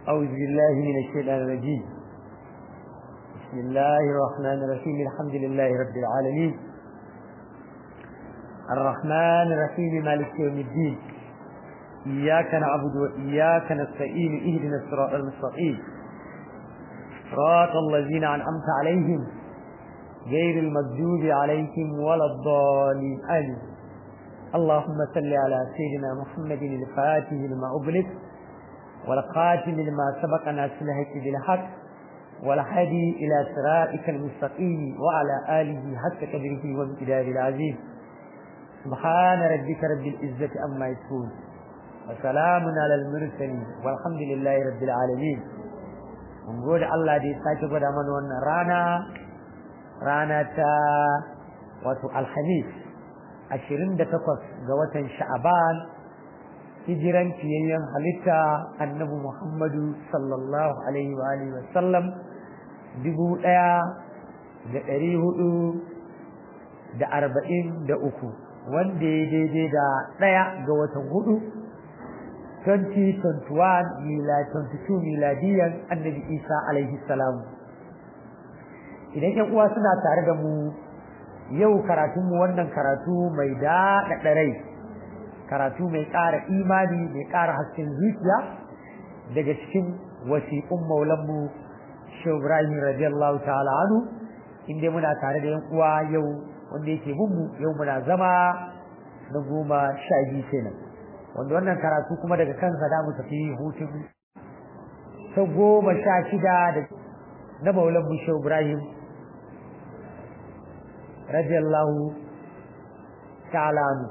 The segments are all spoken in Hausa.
أعوذ بالله من الشيطان الرجيم بسم الله الرحمن الرحيم الحمد لله رب العالمين الرحمن الرحيم مالك يوم الدين إياك نعبد وإياك نستعين اهدنا الصراط المستقيم صراط الذين أنعمت عليهم غير المغضوب عليهم ولا الضالين آمين اللهم صل على سيدنا محمد الفاتح لما أغلق والقاتل لما سبق ناس الهك بالحق والهدي إلى صراطك المستقيم وعلى آله حق قدره وامتداد العزيز سبحان ربك رب العزة أما يصفون وسلام على المرسلين والحمد لله رب العالمين mun gode Allah da ya sake gwada mana wannan rana rana ta wato alhamis ashirin da takwas ga watan sha'aban hijiran fiyayyen halitta annabi muhammadu sallallahu alaihi wa alihi wasallam dubu ɗaya da ɗari hudu da arba'in da uku wanda ya daidai da ɗaya ga watan hudu 2021 mila 22 miladiyan annabi isa alaihi salam idan yan uwa suna tare da mu yau karatunmu wannan karatu mai daɗaɗa rai karatu mai ƙara imani mai ƙara hasken zuciya daga cikin wasiƙun maulanmu shehu ibrahim radiyallahu ta'ala anu inda muna tare da yan uwa yau wanda yake mu yau muna zama na goma sha biyu kenan wanda wannan karatu kuma daga kansa da mu tafi hutun ta goma sha shida da na maulan mu shehu ibrahim radiyallahu ta'ala anu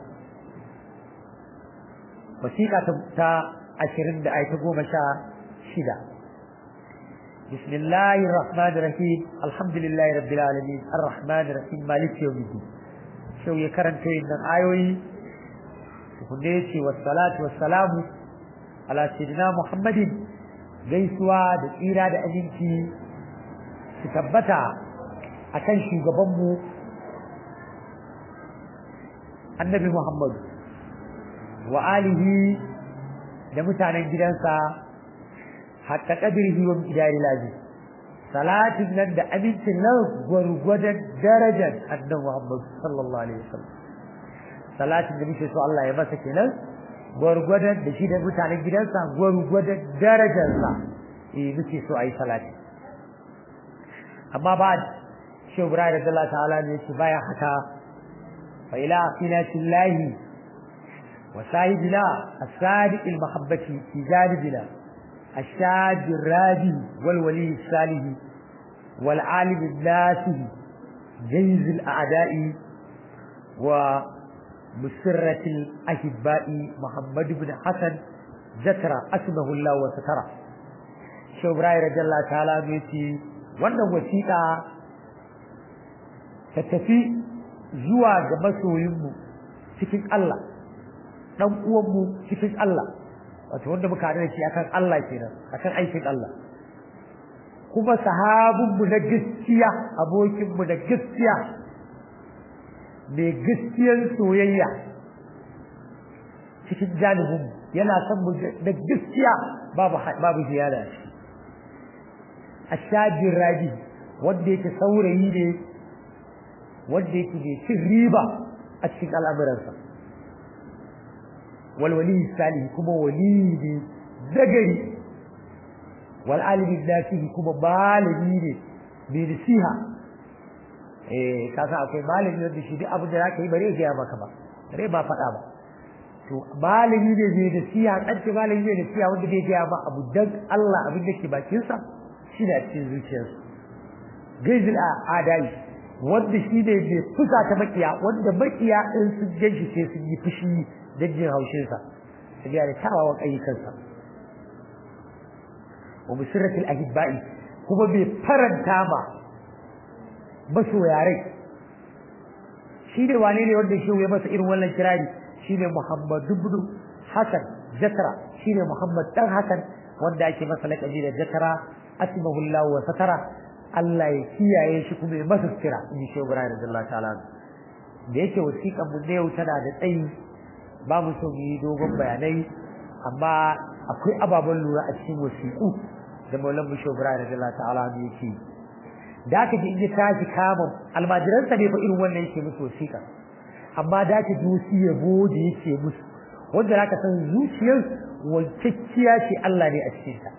wasiƙa ta ashirin da ai ta goma sha shida بسم الله الرحمن الرحيم الحمد لله رب العالمين الرحمن الرحيم مالك يوم الدين شو يكرن كين آيوي hukunce wassalatu wassalamu ala sayyidina muhammadin gaisuwa da tsira da aminci su tabbata akan shugabanmu annabi muhammadu wa alihi da mutanen gidansa hatta kadirihi wa midari lazi salatin nan da amincin nan gwargwadon darajar annabi muhammadu sallallahu alaihi wasallam salatin da muke so Allah ya masa kenan gwargwadon da shi da mutanen gidansa gwargwadon darajarsa eh muke so ayi salati amma ba shi Ibrahim radiyallahu ta'ala ne shi baya haka fa ila afinatillahi wa sahibina as-sadiq al-mahabbati fi janibina الشاد الرادي والولي الصالح والعالم الناسه جيز الأعداء و مسرة الأحباء محمد بن حسن ذكر اسمه الله وسترى شو براي رضي الله تعالى ميتي wannan wasiƙa ta tafi zuwa ga masoyinmu cikin Allah dan uwanmu cikin Allah wato wanda muka haɗu da shi akan Allah kenan akan aikin Allah kuma sahabinmu na gaskiya abokinmu na gaskiya mai gaskiyar soyayya cikin janibin yana son mu da gaskiya babu babu ziyara ashajin rabi wanda yake saurayi ne wanda yake mai cin riba a cikin al'amuransa walwali salihi kuma wali ne zagari wal alimin nasihi kuma malami ne mai nasiha eh ka san akwai malami wanda shi duk abin da zaka yi bare ya maka ba bare ba faɗa ba to malami ne zai da siya kanci malami ne da siya wanda zai ga ba abu dan Allah abin da ke bakin sa shi da cikin zuciyarsa gaizil adai wanda shi ne mai fusa ta makiya wanda makiya in sun ganshi sai sun yi fushi da jin haushin sa su ga da tawawan ayyukansa wa musirratil ahibbai kuma bai faranta ma masoya rai shi ne wane ne wanda shi ya masa irin wannan kirari shi ne Muhammad ibn Hasan Jakara shi ne Muhammad dan Hasan wanda ake masa laƙabi da Jakara asmahullahu wa satara Allah ya kiyaye shi kuma ya masa kira in shi Ibrahim radiyallahu ta'ala da yake wasiƙan mu ne yau tana da tsayi ba mu so mu yi dogon bayanai amma akwai ababen lura a cikin wasiƙu da maulan mu shobra da Allah ta'ala ne yake da ka ji in ya tashi kama almajiransa ne fa irin wannan yake musu wasiƙa amma da ka ji wasu yabo da yake musu wanda zaka san zuciyar wancacciya ce Allah ne a cikin ta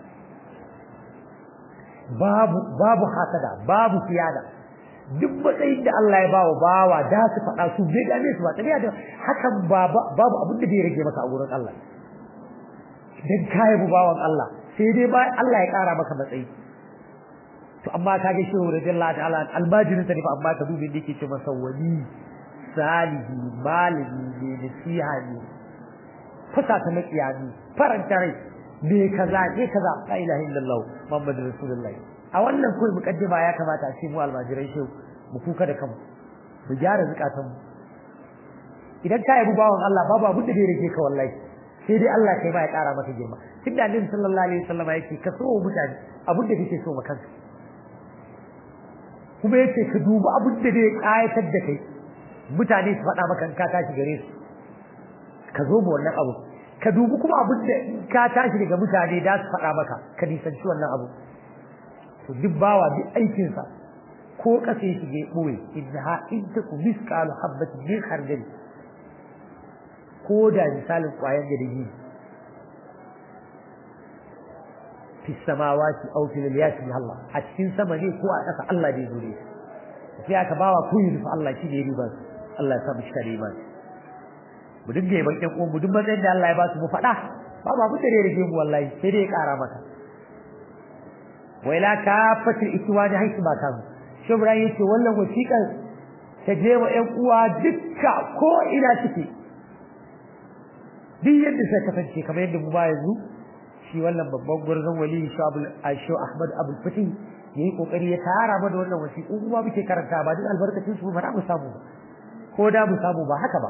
babu babu hasada babu siyada duk matsayin da Allah ya bawa bawa da su faɗa su bai gane su ba tabiya da hakan babu abin da bai rage maka a gurin Allah dan kai bu bawan Allah sai dai ba Allah ya ƙara maka matsayi to amma kage shi radiyallahu ta'ala almajirin sa ne fa amma ka dubi da yake ce masa wali salihi malami ne nasiha ne fusa ta makiyami faranta rai me kaza ne kaza la ilaha illallah muhammadur rasulullahi a wannan kai mukaddima ya kamata a ce mu almajirai shehu mu kuka da kanmu mu gyara zukatan mu idan ka yi bawan Allah babu abin da zai rike ka wallahi sai dai Allah kai ma ya kara maka girma tunda annabi sallallahu alaihi wasallam yake ka so mutane abin da kake so ma kanka kuma yace ka duba abin da zai kayatar da kai mutane su faɗa maka ka tashi gare su ka zo mu wannan abu ka dubi kuma abin da ka tashi daga mutane da su faɗa maka ka nisanci wannan abu to duk bawa duk aikin sa ko kasa ya shige boye innaha in taku misqalu habatin min khardal ko da misalin kwayan da dake fi samawati aw fil yati Allah a cikin sama ne ko a ƙasa Allah da zure sai aka bawa kuyi fa Allah shi ne riba Allah ya sa mu shi riba mu dinga yaban ƴan uwan mu duk matsayin da Allah ya ba su mu faɗa ba ba mu tare rage mu wallahi sai dai ya ƙara maka waila kafatul ikwani haisu ba kan shubra yace wannan wasiƙar ta je wa ƴan uwa dukka ko ina suke duk yadda sai kasance kamar yadda mu ba yanzu shi wannan babban gurzon wali shabul aisho ahmad abul fatih yayi kokari ya tara mana wannan wasiƙu kuma muke karanta ba duk albarkacin su ba mu samu ba ko da mu samu ba haka ba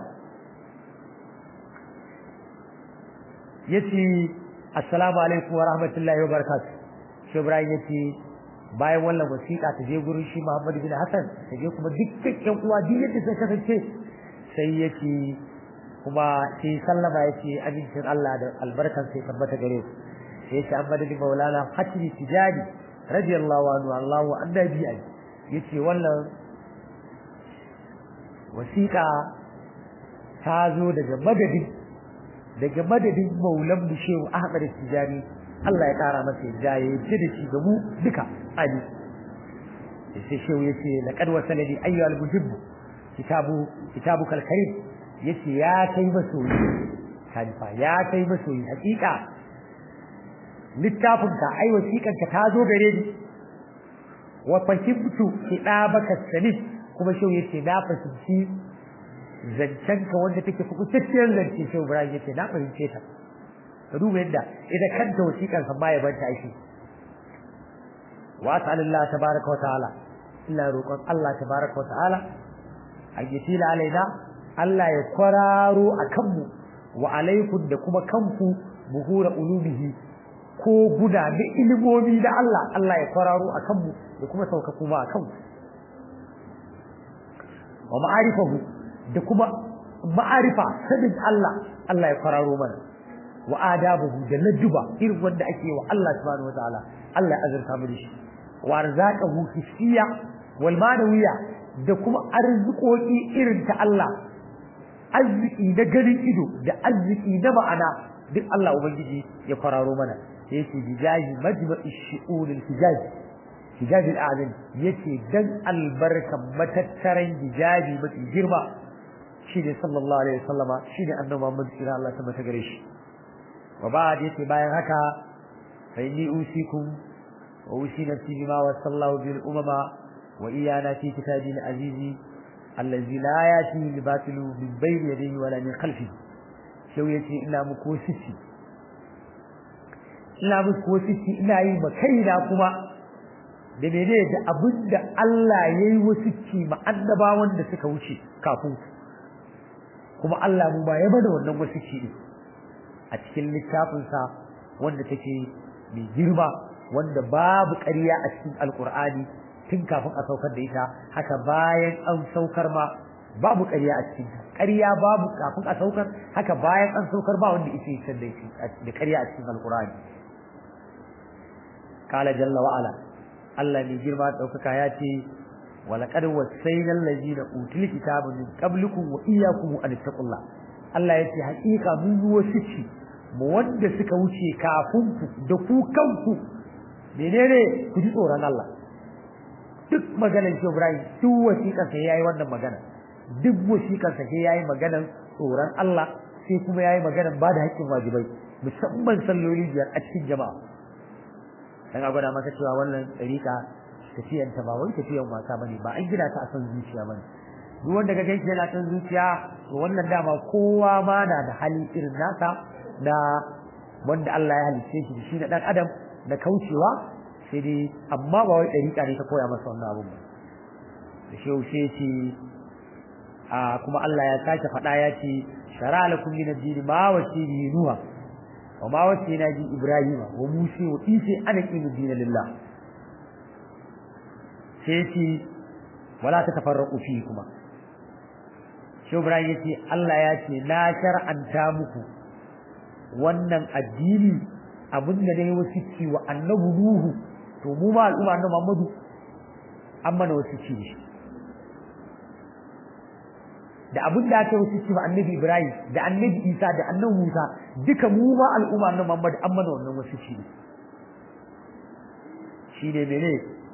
yace assalamu alaikum wa rahmatullahi wa barakatuh shi ibrahim yace bayan wannan wasiƙa ta je gurin shi muhammad bin hasan ta je kuma dukkan ƴan uwa duk yadda sai kasance sai yace kuma sai sallama yace abincin Allah da albarkan sai tabbata gare su sai yace amma da maulana hatimi tijani radiyallahu anhu Allahu annabi ai yace wannan wasiƙa ta zo daga madadin daga madadin maulan mu shehu Ahmad Tijani Allah ya kara masa yadda ya yi da shi ga mu duka ali sai shehu yace laqad wasalani ayyuhal mujib kitabu kitabukal karim yace ya kai masoyi kalifa ya kai masoyi hakika littafinka ai wasiƙanka ta zo gare ni wa fahimtu kitabaka salis kuma shau yace na fahimci zancenka wanda take fukutacciyar zance shau Ibrahim yace na fahimce ta ka duba yadda idan kanta wasiƙar sa ma ya banta shi wa ta'ala tabaraka wa ta'ala illa roƙon Allah tabaraka wa ta'ala ayyatila alaina Allah ya kwararo akan mu wa alaikum da kuma kanku buhura ulubihi ko guda da ilimomi da Allah Allah ya kwararo a kanmu da kuma sauka kuma a kanmu wa ma'arifahu da kuma ma'arifa sanin Allah Allah ya kwararo mana wa adabuhu da ladduba irin wanda ake wa Allah subhanahu wataala Allah ya azurta mu da shi wa arzaqahu hissiya wal manawiya da kuma arzikoki irin ta Allah arziki na ganin ido da arziki na ma'ana duk Allah ubangiji ya kwararo mana yake bijahi majma'i shu'ul al-hijaz hijaz al-a'zam yake dan albarkan matattaran hijabi mafi girma shine sallallahu alaihi wasallama shine annabi Muhammad sallallahu alaihi wasallam ta gare shi wa ba'd yake bayan haka fa inni usikum wa usi nafsi bima wa sallallahu bil umama wa iyana fi kitabi al-aziz allazi la yati li batilu min bayni yadayhi wala min khalfihi shau yace ina muku sisi ina muku wasiki ina yi ma kaina kuma da mene da abinda Allah yayi wasiki ma annabawan da suka wuce kafin kuma Allah mu ba ya bada wannan wasiki din a cikin littafin sa wanda take mai girma wanda babu ƙarya a cikin alkur'ani tun kafin a saukar da ita haka bayan an saukar ma babu ƙarya a cikin ta ƙarya babu kafin a saukar haka bayan an saukar ba wanda yake san da shi da ƙarya a cikin alqur'ani qala jalla wa ala Allah ne girma daukaka ya ce walaqad wasayna allazina utul kitaba min qablikum wa iyyakum an taqullah Allah ya ce haƙiƙa mun yi wasu ci mu wanda suka wuce kafin ku da ku kanku menene ku ji tsoron Allah duk maganar shi Ibrahim duk wasiƙar sa yayi wannan magana duk wasiƙar sa yayi maganar tsoron Allah sai kuma yayi maganar ba da haƙƙin wajibai musamman salloli biyar a cikin jama'a dan a gwada maka cewa wannan tsarika tafiyan ta ba wai tafiyan wasa bane ba an gina ta a san zuciya bane duk wanda ga ganshi yana san zuciya to wannan dama kowa ma na da hali irin nasa na wanda Allah ya halice shi shi da dan adam da kaucewa sai dai amma ba wai dariƙa ne ta koya masa wannan abun ba da shi yaushe ce a kuma Allah ya sake faɗa ya ce shara lakum min ad-din ma wasi bi nuha wa ma wasi na ji ibrahim wa musa wa isa ana qimu din lillah sai ce wala ta tafarraqu fi kuma shi ibrahim yace Allah ya ce na shar'anta muku wannan addini abin da ne wasu ci wa annabi Nuhu to mu ma al'umma annabi Muhammadu an mana wasu ci shi da abin da aka wasu ci wa annabi Ibrahim da annabi Isa da annabi Musa duka mu ma al'umma annabi Muhammadu an mana wannan wasu ci shi ne mene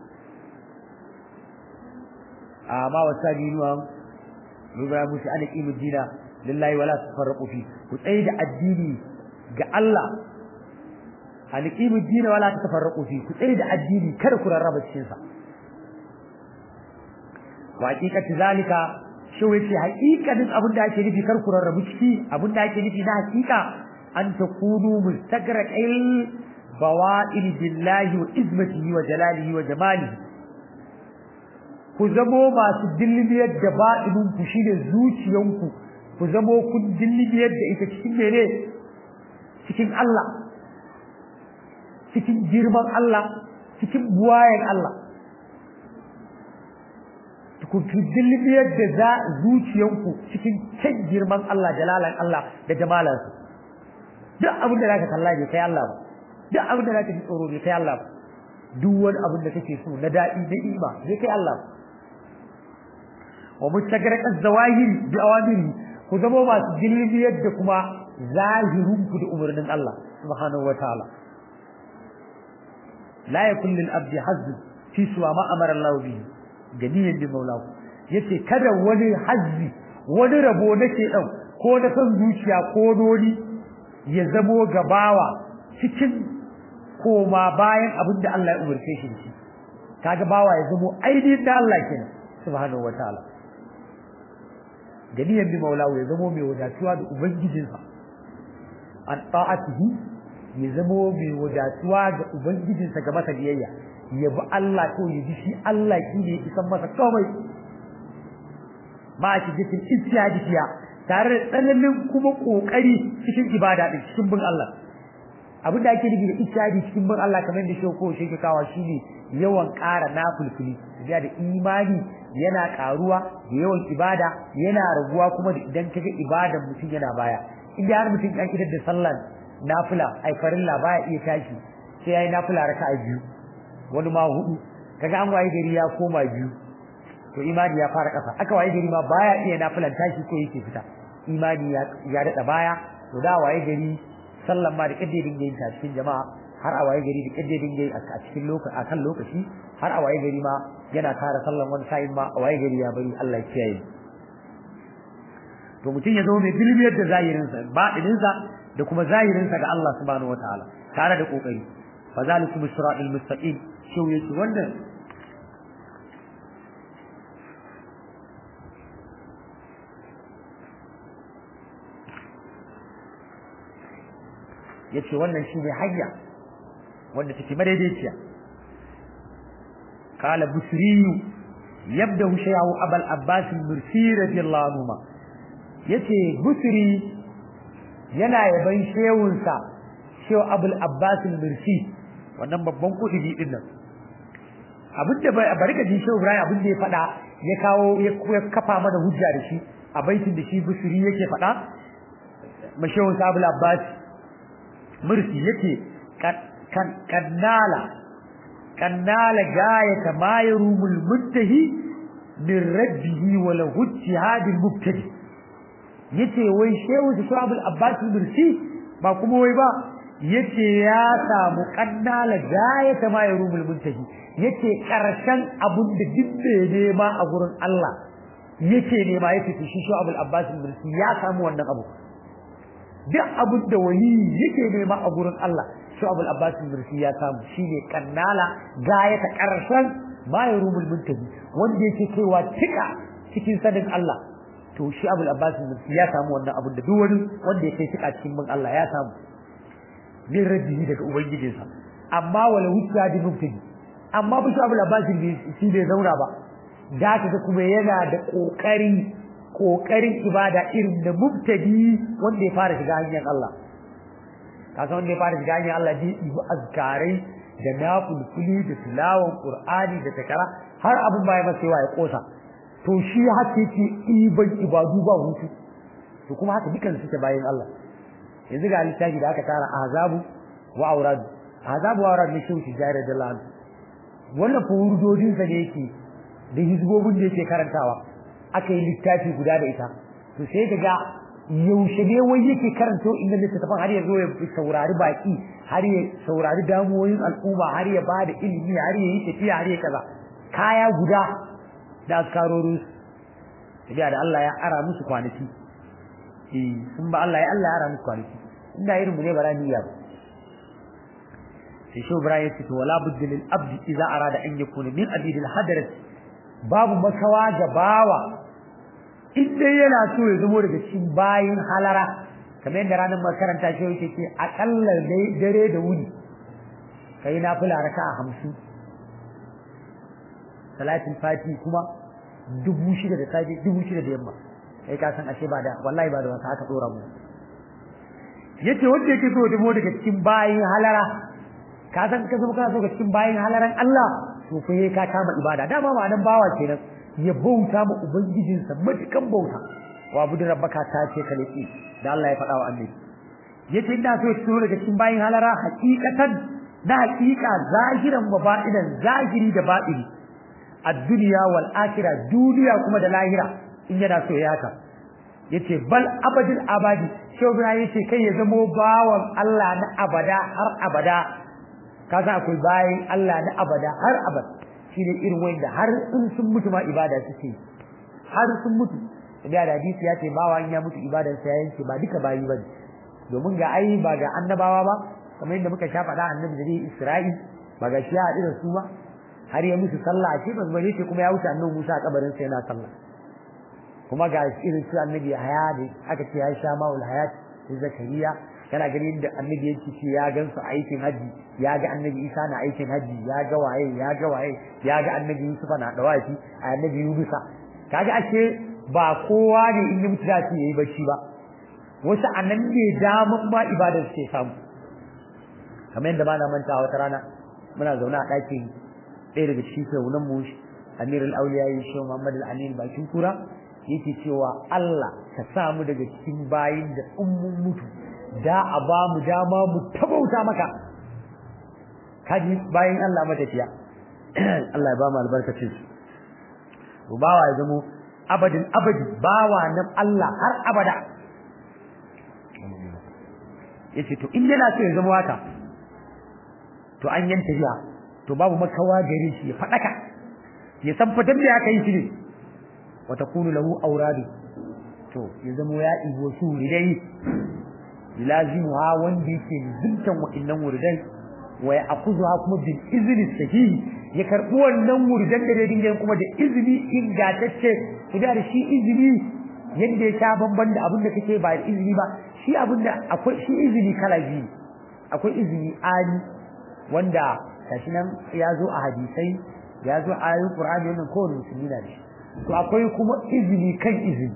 amma wasa binuwan Ibrahim Musa ana kimu dina lillahi wala tafarraqu fi ku tsaye da addini ga Allah aliqimu ad-din wala tatafarraqu fi ku tsare da addini kada ku rarraba cikin sa wa haqiqati zalika shi wace haqiqatin abin da ake nufi kar ku rarrabu ciki abin da ake nufi na haqiqa an takunu mustagraqil bawa'il billahi wa izmatihi wa jalalihi wa jamalihi ku zamo masu dillibiyar da ba'inun ku shine zuciyanku ku zamo kun dillibiyar da ita cikin mene cikin Allah cikin girman Allah cikin buwayen Allah ku dillibiyar da za zuciyanku cikin can girman Allah jalalan Allah da jamalansa duk abin da zaka kalla bai kai Allah ba duk abin da zaka ji tsoro bai kai Allah ba duk wani abin da kake so na daɗi na ima bai kai Allah ba wa mustagraq az-zawahiri bi awamiri ku zama masu dillibiyar da kuma zahirunku da umarnin Allah subhanahu wa ta'ala la yakun lil abdi hazz fi suwa ma amara Allah bihi ganiyan bi maulahu yace kada wani hazzi wani rabo nake dan ko na san zuciya ko doni ya zamo gabawa cikin koma bayan abin da Allah ya umarce shi shi kaga bawa ya zamo ainihin da Allah kenan subhanahu wa ta'ala ganiyan bi maulahu ya zamo mai wadatuwa da ubangijinsa an ta'atihi ya zamo mai wadatuwa ga ubangijinsa ga masa biyayya ya bi Allah ko ya ji shi Allah shi ne isan masa komai ba shi jikin istiyadiya tare da tsananin kuma kokari cikin ibada din cikin bin Allah abin da ake nufi da istiyadi cikin bin Allah kamar da shoko shi ke kawa shine yawan ƙara nafulfuli da da imani yana ƙaruwa da yawan ibada yana raguwa kuma da idan kaga ibadan mutum yana baya inda har mutum ya kidar da sallar nafila ai farilla baya iya tashi sai yayi nafila raka'a biyu wani ma hudu kaga an waye gari ya koma biyu to imani ya fara kasa aka waye gari ma baya iya nafilan tashi ko yake fita imani ya ya dada baya to da waye gari sallan ma da kidde dinga yin ta cikin jama'a har a waye gari da kidde dinga yi a cikin lokaci akan lokaci har a waye gari ma yana tara sallan wani sa'in ma a waye gari ya bari Allah ya kiyaye to mutum ya zama mai bilbiyar da zahirinsa baɗininsa da kuma zahirinsa ga Allah subhanahu wataala tare da kokari fa zalikum siratal mustaqim shi yake wannan yace wannan shine hanya wanda take madaidaiciya qala busriyu yabda shayahu abul abbas al-mursi radiyallahu anhu yace busri yana yaban shehunsa shehu abul abbas al-mursi wannan babban kudi din nan abinda bari ka ji shehu ibrahim abinda ya fada ya kawo ya kafa mana hujja da shi a baitin da shi busiri yake faɗa mashawun sabul abbas mursi yake kannala kannala gayata ma yarumul muntahi min rabbihi wa lahu ijtihadul mubtadi yace wai shehu sabul abbas mursi ba kuma wai ba yace ya samu kannala gayata ma yarumul muntahi yace karshen abun da dibbe nema a gurin Allah yace nema yace to shi Shu'abul Abbas al-Mursi ya samu wannan abu duk abun da wali yake nema a gurin Allah Shu'abul Abbas al-Mursi ya samu shine kannala gayata karshen ma yarumul muntahi wanda yake kaiwa tika cikin sanin Allah to shi Abul Abbas al-Mursi ya samu wannan abun da duk wani wanda yake tika cikin bin Allah ya samu min rabbihi daga ubangijinsa amma wala hujja da mubtadi amma bi shi abul abbas shi bai zauna ba da ka kuma yana da kokari kokarin ibada irin da mubtadi wanda ya fara shiga hanyar Allah kasan wanda ya fara shiga hanyar Allah ji ibu azkarai da nafulfuli da tilawan qur'ani da takara har abun baya masa yawa ya kosa to shi haka yake iban ibadu ba hutu to kuma haka dukan suke bayan Allah yanzu ga littafi da aka tara azabu wa aurad azabu wa aurad ne shi shi jare da lan wannan fa wurdodin sa ne yake da hizbobin da yake karantawa aka yi littafi guda da ita to sai kaga yaushe ne wai yake karanto inda littafin har ya zo ya saurari baki har ya saurari damuwoyin al'umma har ya bada ilimi har ya yi tafiya har ya kaza kaya guda da askarorin da Allah ya ara musu kwanaki eh sun ba Allah ya Allah ya ara musu kwanaki inda irin mu ne bara niyya ba sai shi Ibrahim ya ce to wala budda lil abdi idza arada an yakuna min abid al hadarat babu makawa ga bawa in dai yana so ya zamo daga cikin bayin halara kamar yadda ranar makaranta shi yake ce akalla dare da wuni kai na fula raka'a hamsin salatin fati kuma dubu shida da safe dubu shida da yamma kai ka san ashe ba da wallahi ba da wasa aka dora mu yace wanda yake so damo daga cikin bayin halara ka san ka zama kana so ga cikin bayin halaran Allah to fa ka kama ibada dama ma nan bawa kenan ya bauta ma ubangijinsa matukan bauta wa budu rabbaka ta ce ka laki da Allah ya faɗa wa annabi yace ina so ya daga cikin bayin halara hakikatan na hakika zahiran wa ba'inan zahiri da batini ad-dunya wal akhirah duniya kuma da lahira in yana so ya haka yace bal abadil abadi shehu ibrahim yace kai ya zamo bawan Allah na abada har abada kaza akwai bayin Allah na abada har abada shine irin wanda har in sun mutu ma ibada suke har sun mutu da hadisi ya ce bawa in ya mutu ibadar sa yanke ba duka bayi bane domin ga ai ba ga annabawa ba kamar yadda muka sha faɗa annabi da Isra'il ba ga shi ya haɗu da su ba har ya musu sallah ce ba zai ce kuma ya wuce annabi Musa a kabarin sa yana sallah kuma ga irin su annabi haya da aka ce ya sha ma'ul hayat zakariya kana ganin da annabi yake ce ya gan su aikin haji ya ga annabi Isa na aikin haji ya ga waye ya ga waye ya ga annabi Yusuf na dawafi a annabi Yunusa kaga ashe ba kowa ne in yi mutu da shi yayi bacci ba wasu anan ne daman ma ibadar suke samu kamar yadda ba na manta wata rana muna zaune a ɗakin ɗaya daga cikin saunan mu Amir al-Awliya Shehu Muhammad al-Amin bakin kura yake cewa Allah ka sa mu daga cikin bayin da ummun mutu da a ba mu dama mu tabauta maka kaji bayin Allah matafiya Allah ya ba mu albarkacin su bawa ya zamo abadin abadi bawa nan Allah har abada yace to in yana so ya zama haka to an yanta jiya to babu makawa gare shi ya fadaka ya san fatan da aka yi shi ne wa takunu lahu awradu to ya zama ya ibo su ridai lazimuha wanda yake zuntan wa'annan wuridan wa ya akuzuha kuma bil izni sahihi ya karbi wannan wuridan da dinga kuma da izini ingantacce idan da shi izini yanda ya sha bamban da abin da kake ba da izini ba shi abin da akwai shi izini kala biyu akwai izini ali wanda gashi nan ya zo a hadisai ya zo a ayoyin qur'ani wannan kowane musulmi na da shi to akwai kuma izini kan izini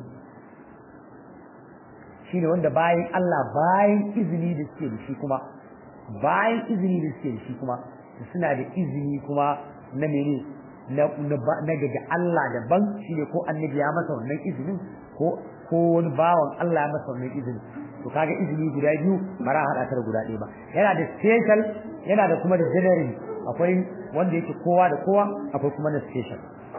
shine wanda bayan Allah bayan izini da suke da shi kuma bayan izini da suke da shi kuma suna da izini kuma na mene na na daga Allah daban shine ko annabi ya masa wannan izinin ko ko wani bawan Allah ya masa wannan izini to kaga izini guda biyu bara hada ta guda ɗaya ba yana da special yana da kuma da general akwai wanda yake kowa da kowa akwai kuma na special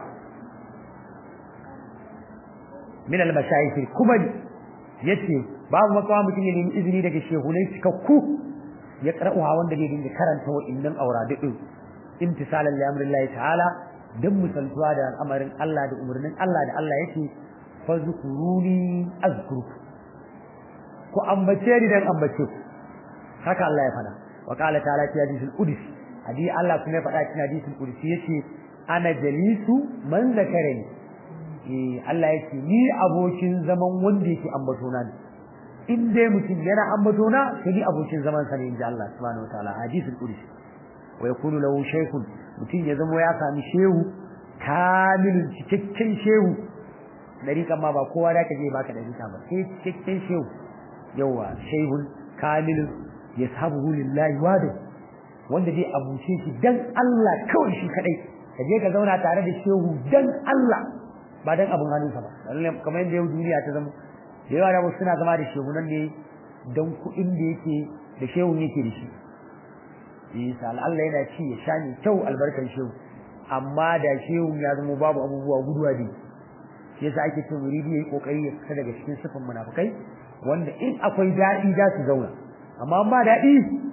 min al-mashayikh kuma yace babu makawa mutum ya nemi izini daga shehunai cikakku ya karɓuwa wanda zai dinga karanta wa'innan auradu din imtisalan li amrillahi ta'ala dan musaltuwa da al'amarin Allah da umarnin Allah da Allah yake fazkuruni azkurku ku ambace ni dan ambace ku haka Allah ya faɗa wa qala ta'ala fi hadithil qudsi hadi Allah kuma ya faɗa cikin hadithil qudsi yace ana jalisu man zakarani eh Allah yake ni abokin zaman wanda yake ambato na in dai mutum yana ambato na sai ni abokin zaman sa ne inda Allah subhanahu wataala hadithul qudsi wa yakunu lahu shaykhun mutum ya zama ya sami shehu kamilun cikakken shehu dariƙan ma ba kowa da kaje baka dariƙa ba sai cikakken shehu yawa shehun kamilun yashabuhu lillahi wadu wanda zai abuce shi dan Allah kawai shi kadai kaje ka zauna tare da shehu dan Allah ba dan abun hannunsa ba kamar yadda yau duniya ta zama da yawa da wasu suna zama da shehunan ne dan kuɗin da yake da shehun yake da shi isa Allah yana ci ya sha ne kyau albarkan shehu amma da shehun ya zama babu abubuwa guduwa ne shi yasa ake cin muridi yayi kokari ya fita daga cikin sifan munafikai wanda in akwai daɗi za su zauna amma ba daɗi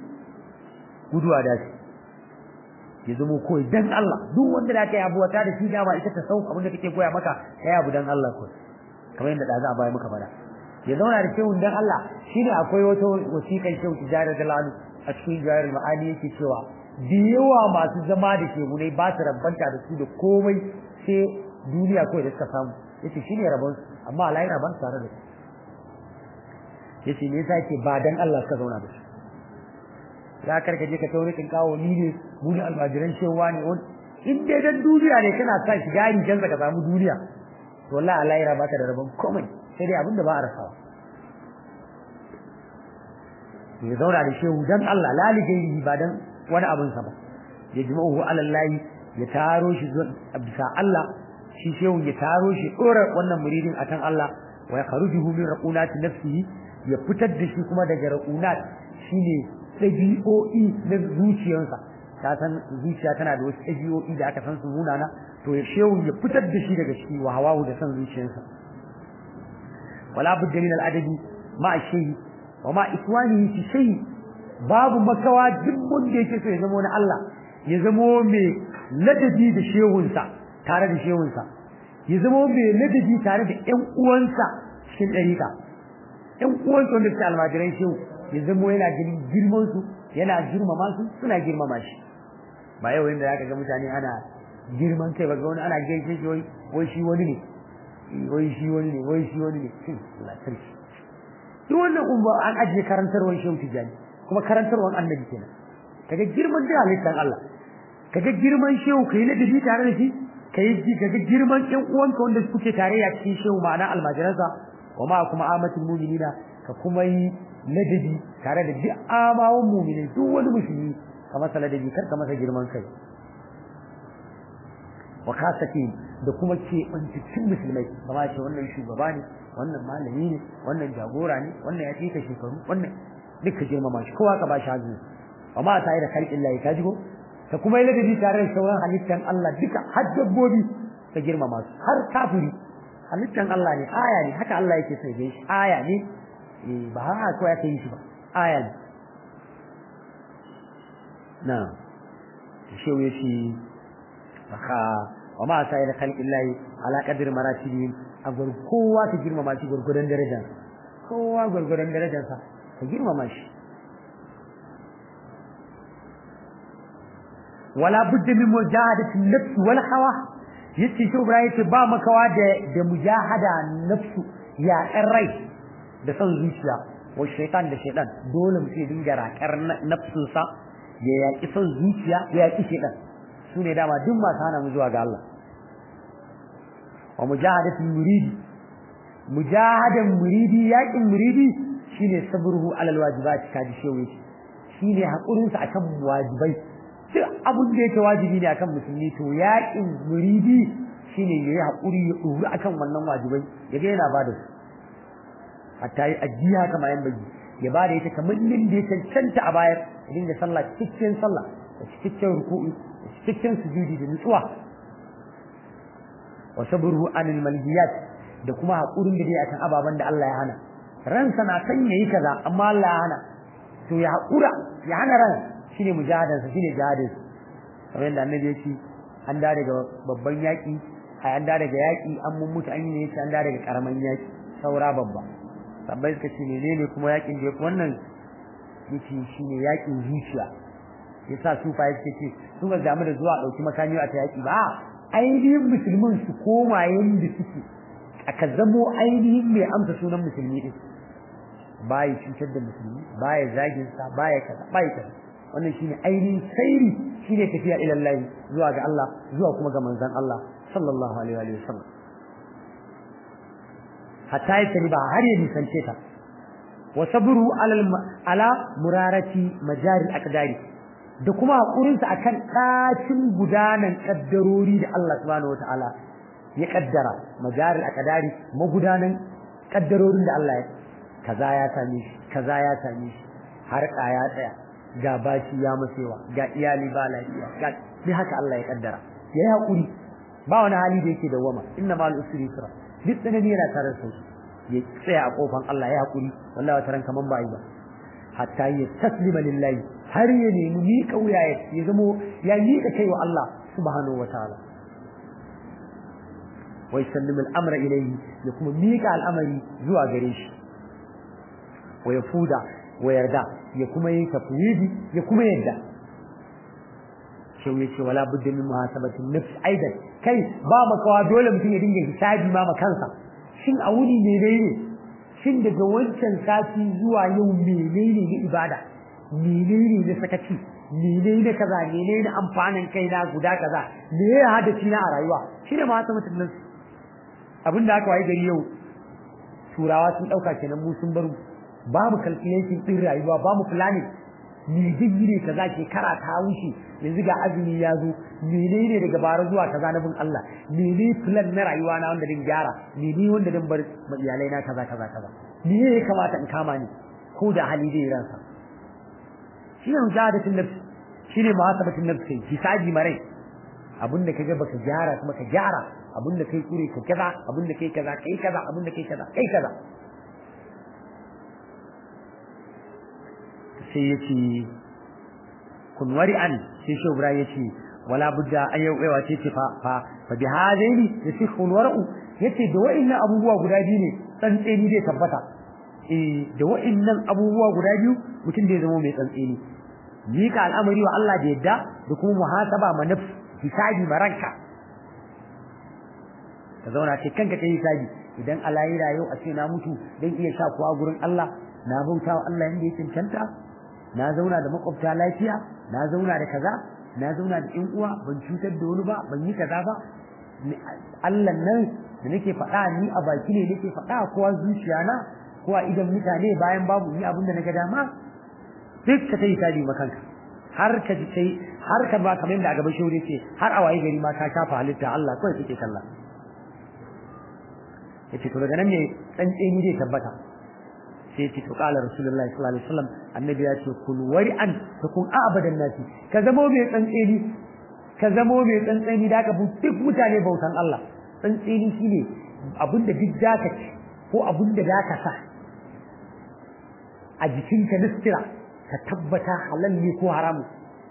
guduwa da su ya zama koyi dan Allah duk wanda da kai abuwa ta da shi dama ita ta sauka abinda kake koya maka kai abu dan Allah ko kamar yadda da za a baya maka fara ya zauna da shehun dan Allah shine akwai wata wasiƙar shehu tijarar da lanu a cikin jawar ma'ani yake cewa da yawa masu zama da shehunai ba su rabbanta da su da komai sai duniya kawai da suka samu yace shine rabon su amma Allah yana ban tare da su yace me yasa yake ba dan Allah suka zauna da su za ka je ka tauri kin kawo ni ne mu ne almajiran shewa ne in dai dan duniya ne kana sa shiga rigan ka samu duniya to wallahi Allah ya baka da rabon komai sai dai abinda ba a rasawa ya zauna da shehu dan Allah lalige ba dan wani abin sa ba ya jima'uhu ala Allah ya taro shi zuwa bisa Allah shi shehu ya taro shi dora wannan muridin akan Allah wa ya kharujuhu min raqunati nafsihi ya fitar da shi kuma daga raqunat shine ɗabi'o'i na zuciyarsa ta san zuciya tana da wasu ɗabi'o'i da aka san su munana to ya shehu ya fitar da shi daga ciki wa hawahu da san zuciyarsa wala budda min al-adabi ma shehi wa ma ikwanihi fi shay babu makawa duk wanda yake so ya zama wani Allah ya zama mai ladabi da shehunsa tare da shehunsa ya zama mai ladabi tare da ƴan uwansa cikin ɗariƙa ƴan uwansa wanda suke almajiran shehu ya zama yana ganin girman su yana girmama su suna girmama shi ba yau inda zaka ga mutane ana girman kai ba ga wani ana gaishe shi wai wai shi wani ne wai shi wani ne wai shi wani ne shin Allah sarki duk wannan umma an ajiye karantarwar shehu tijani kuma karantarwar annabi kenan kaga girman da halittar Allah kaga girman shehu kai na dabi tare da shi kai ji kaga girman ƴan uwanka wanda suke tare ya cikin shehu ma'ana almajiransa wa ma kuma amatul mu'minina ka kuma yi ladabi tare da duk amawan mu'mini duk wani musulmi ka masa ladabi kar ka masa girman kai wa kasati da kuma ke cikin musulmai kama ce wannan shugaba ne wannan malami ne wannan jagora ne wannan ya fika shekaru wannan duka girmama shi kowa ka ba shi hazu amma ta yi da kalkin layi ka jigo ka kuma yi ladabi tare da sauran halittan Allah duka har dabbobi ka girmama su har kafiri halittan Allah ne aya ne haka Allah yake sai dai shi aya ne ba haka ko ya kai shi ba aya ne na shi ya ce baka wa ma sai da khalqin lahi ala qadri maratibihim a gur kowa ka girmama shi gurgudan darajar kowa gurgudan darajar sa ka girmama shi wala budda min mujahadati nafsi wal hawa yace shi Ibrahim yace ba makawa da da mujahada nafsu ya rai da son zuciya wa shaytan da shaytan dole mu ce dinga raƙar nafsunsa ya yaƙi son zuciya ya yaƙi shaytan su ne dama duk masu hana mu zuwa ga Allah wa mujahadatul muridi mujahadan muridi yaƙin muridi shine sabruhu alal wajibati kaji shewe shine hakurin sa akan wajibai duk abun da yake wajibi ne akan musulmi to yaƙin muridi shine yayi hakuri ya duru akan wannan wajibai yaga yana bada su hatta yi ajiya kama yan baji ya bada ita kamar nin da ya cancanta a bayar ya dinga sallah cikin sallah da cikin ruku'i da cikin sujudi da nutsuwa wa sabruhu anil malhiyat da kuma hakurin da dai akan ababan da Allah ya hana ransa na san yayi kaza amma Allah ya hana to ya hakura ya hana ran shine mujahadansa shine jihadinsa kamar yadda annabi ya ce an da daga babban yaƙi a an da daga yaƙi an mun mutu an yi ne an da daga karaman yaƙi saura babba sabbai suka ce menene kuma yaƙin da yafi wannan yace shine yaƙin zuciya yasa su fa yake ce su ga damu da zuwa dauki makami a ta yaƙi ba ainihin musulmin su koma yanda suke aka zamo ainihin mai amsa sunan musulmi din baya cutar da musulmi baya zagin sa baya kaza baya kaza wannan shine ainihin sairi shine tafiya ila Allah zuwa ga Allah zuwa kuma ga manzon Allah sallallahu alaihi wa sallam hatta ya tani ba har ya nisance ta wa sabru ala ala murarati majari aqdari da kuma hakurin sa akan dacin gudanan kaddarori da Allah subhanahu wataala ya kaddara majari aqdari magudanan kaddarorin da Allah ya kaza ya same shi kaza ya same shi har ya tsaya ga bashi ya masewa ga iyali ba lafiya ga sai haka Allah ya kaddara yayi hakuri ba wani hali da yake dawama inna mal usri yusra duk tsanani yana tare da sauki ya tsaya a kofan Allah ya hakuri wallahi wata ran kaman ba yi ba hatta ya taslima lillahi har ya nemi ni kauya ya zamo ya miƙa kai wa Allah subhanahu wataala wa yusallimu al-amra ilayhi ya kuma miƙa al'amari zuwa gare shi wa yafuda wa yarda ya kuma yi tafwidi ya kuma yadda shau yace wala budda min muhasabatin nafs aidan kai ba makawa dole mutum ya dinga hisabi ma kansa shin a wuni menene shin daga wancan sati zuwa yau menene na ibada menene na sakaci menene na kaza menene na amfanin kai na guda kaza me ya hadaci na a rayuwa shi ne muhasabatin nafs abinda aka wayi gari yau turawa sun dauka kenan mu sun bar babu calculation din rayuwa babu planning me digire kaza shekara ta wuce yanzu ga azumi ya zo menene daga bara zuwa kaza na bin Allah mene plan na rayuwa na wanda din gyara mene wanda din bar iyalai na kaza kaza kaza me ya kamata in kama ni ko da hali zai ransa shi ne mujahadatin nafsi shi ne muhasabatin nafsi hisabi marai abinda kaga baka gyara kuma ka gyara abinda kai kure ka kaza abinda kai kaza kai kaza abinda kai kaza kai kaza sai ya ce kun wari an sai shi Ibrahim ya ce wala budda an yau kaiwa ce fa fa fa bi hadaini yace kun waru yace da wa'annan abubuwa guda biyu ne tsantseni zai tabbata eh da wa'annan abubuwa guda biyu mutum zai zama mai tsantseni mika al'amari wa Allah da yadda da kuma muhasaba ma nafs hisabi ma ranka ka zauna ce kanka kai hisabi idan Allah ya rayu a ce na mutu dan iya sha kuwa gurin Allah na bauta wa Allah yanda ya cancanta na zauna da makwabta lafiya na zauna da kaza na zauna da ƴan uwa ban cutar da wani ba ban yi kaza ba Allah nan da nake faɗa ni a baki ne nake faɗa kowa zuciya na kowa idan mutane bayan babu ni abin da naga dama duk ka tayi tadi makanka har ka ji sai har ka ba kamar da a gaban shauri ce har a waye gari ma ka shafa halitta Allah kawai kake kalla yace to daga nan ne tsantseni zai tabbata sai ce to kala rasulullahi sallallahu alaihi wasallam annabi ya ce kun wari an ta kun abadan nasi ka zamo mai tsantseni ka zamo mai tsantseni da ka duk mutane bautan Allah tsantseni shine abinda duk zaka ci ko abinda zaka sa a jikinka na sutura ka tabbata halal ne ko haramu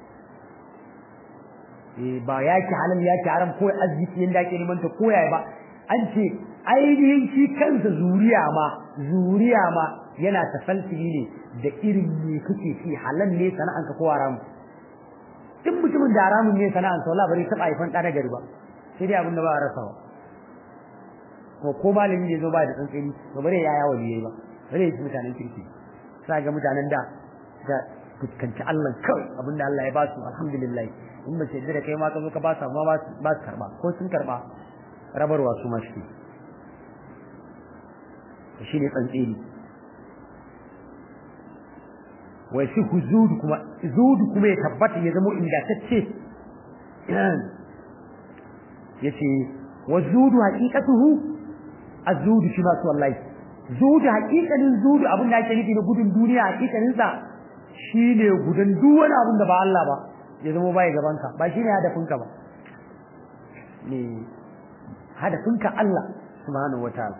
eh ba yaki halal yaki haram ko arziki yanda ake neman ta koyaya ba an ce ainihin shi kansa zuriya ma zuriya ma yana tafalsili ne da irin me kake ci halal ne sana'anka ko haramu duk mutumin da haramun ne sana'ansa wala bari taba haifan ɗa na gari ba sai dai abin da ba a rasa ba ko ko malami ne zo ba da tsantseni to bare ya yawo ne ba bare ya mutanen kirki sai ga mutanen da da fuskanci Allah kawai abin da Allah ya ba su alhamdulillah in ba sai da kai ma ka zo ka ba su amma ba su karba ko sun karba rabarwa su ma shi shi ne tsantseni wai shi ku zudu kuma zudu kuma ya tabbata ya zama ingantacce yace wa zudu haqiqatuhu az-zudu shi ma wallahi zudu haqiqanin zudu abin da ake nufi na gudun duniya haqiqanin sa shine gudun duk wani abin da ba Allah ba ya zama bai gaban ka ba shine hadafin ka ba ne hadafin ka Allah subhanahu wataala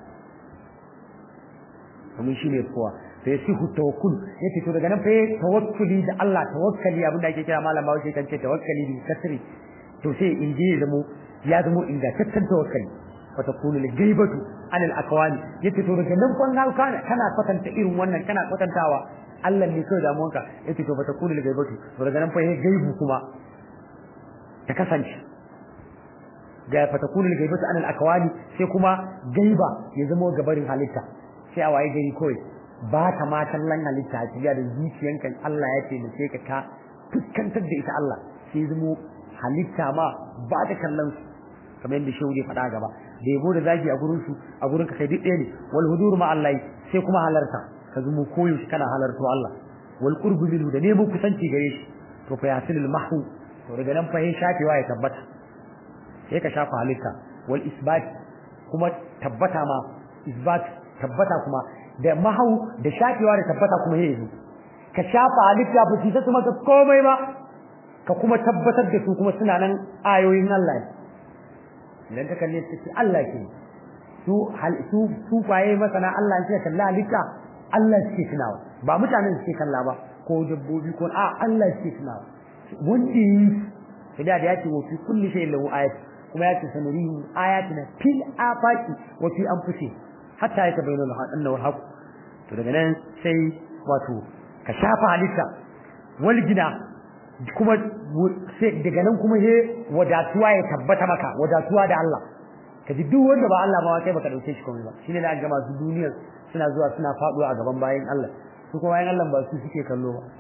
kuma shine kowa sai shi tawakkul yace to daga nan fa tawakkuli da Allah tawakkali abin da ake kira malam Bawo kan ce tawakkali bi kasri to sai in je zamo ya zamo ingantaccen tawakkali fa takunu li gaibatu an al aqwali yace to daga nan kun ga kana kana kwatanta irin wannan kana kwatantawa Allah ne kai damuwanka yace to fa takunu li gaibatu to daga nan fa yayi gaibu kuma ta kasance ga fa takunu li gaibatu an al aqwali sai kuma gaiba ya zamo gabarin halitta sai a waye gari kawai ba ta ma kallon halitta a cikin da zuciyanka Allah ya ce mace ka ka fuskantar da ita Allah sai zamo halitta ma ba ta kallon su kamar yadda shehu ya faɗa gaba da yabo da zagi a gurin su a gurin ka kai duk ɗaya ne wal hudur ma Allah sai kuma halarta ka zamo koyo shi kana halarto Allah wal qurbu minhu da nemo kusanci gare shi to fa yasilul mahwu to daga nan fa yin shafewa ya tabbata sai ka shafa halitta wal isbat kuma tabbata ma isbat tabbata kuma da mahau da shafewa da tabbata kuma yayi zo ka shafa halitta ba su ta maka komai ba ka kuma tabbatar da su kuma suna nan ayoyin Allah idan ka kalle su Allah ke su hal su su kwaye masana Allah ne kalla halitta Allah ke tunawa ba mutanen suke kalla ba ko dabbobi ko a Allah ke tunawa wanda yi sai da ya ce wa fi kulli shay'in lahu ayat kuma ya ce sanurihi ayatina fil afaqi wa fi anfusihim hatta ya tabayyana lahu annahu alhaq to daga nan sai wato ka shafa halitta wal gina kuma sai daga nan kuma he wadatuwa ya tabbata maka wadatuwa da Allah kaji duk wanda ba Allah ba kai baka dauke shi komai ba shine da ga masu duniyar suna zuwa suna faduwa a gaban bayin Allah su kuma bayin Allah ba su suke kallo ba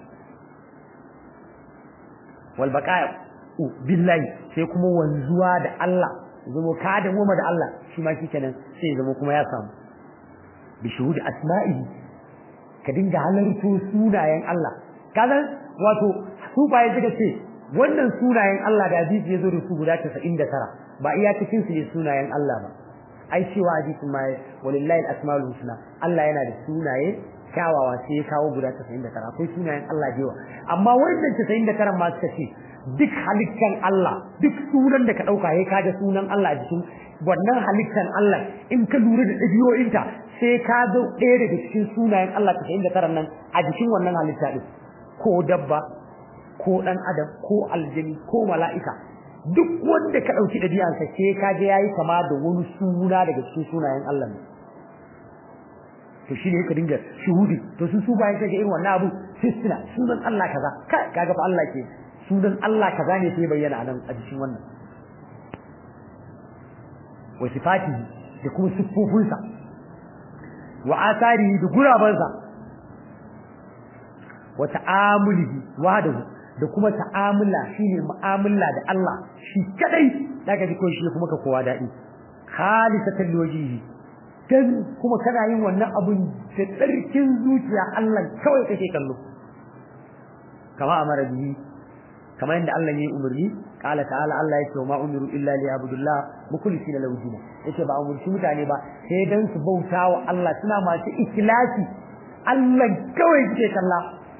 wal baqa'a billahi sai kuma wanzuwa da Allah zama ka da mu da Allah shi ma shikenan sai zama kuma ya samu bishuhud asma'ihi ka dinga halarto sunayen Allah kaga wato su baye suka ce wannan sunayen Allah da hadisi yazo da su guda 99 ba iya cikin su ne sunayen Allah ba ai cewa hadisi ma walillahi al-asmaul husna Allah yana da sunaye kyawawa sai ya kawo guda 99 akwai sunayen Allah da yawa amma wannan 99 ma suka ce duk halittan Allah duk sunan da ka dauka yayi kaga sunan Allah a jikin wannan halittan Allah in ka lura da dabi'o'inta sai ka zo ɗaya daga cikin sunayen Allah ta inda taran nan a jikin wannan halitta din ko dabba ko dan adam ko aljini ko mala'ika duk wanda ka dauki dabi'ansa sai ka ga yayi kama da wani suna daga cikin sunayen Allah ne to shi ne ka dinga shuhudi to sun su bayan kaga irin wannan abu sai suna sunan Allah kaza kaga fa Allah ke sunan Allah kaza ne sai bayyana a nan a cikin wannan wa sifatihi da kuma siffofinsa wa asarihi da gurabansa wa ta'amulihi wahdahu da kuma ta'amula shine mu'amala da Allah shi kadai daga ji ko shi kuma ka kowa dadi khalisatan liwajihi dan kuma kana yin wannan abun da tsarkin zuciya Allah kawai kake kallo kama amara bihi kama inda Allah yayi umarni qala ta'ala Allah yake ma umiru illa li abudullah mukhlisina lahu din yace ba umurci mutane ba sai dan su bautawa Allah suna masu ikhlasi Allah kawai kake kalla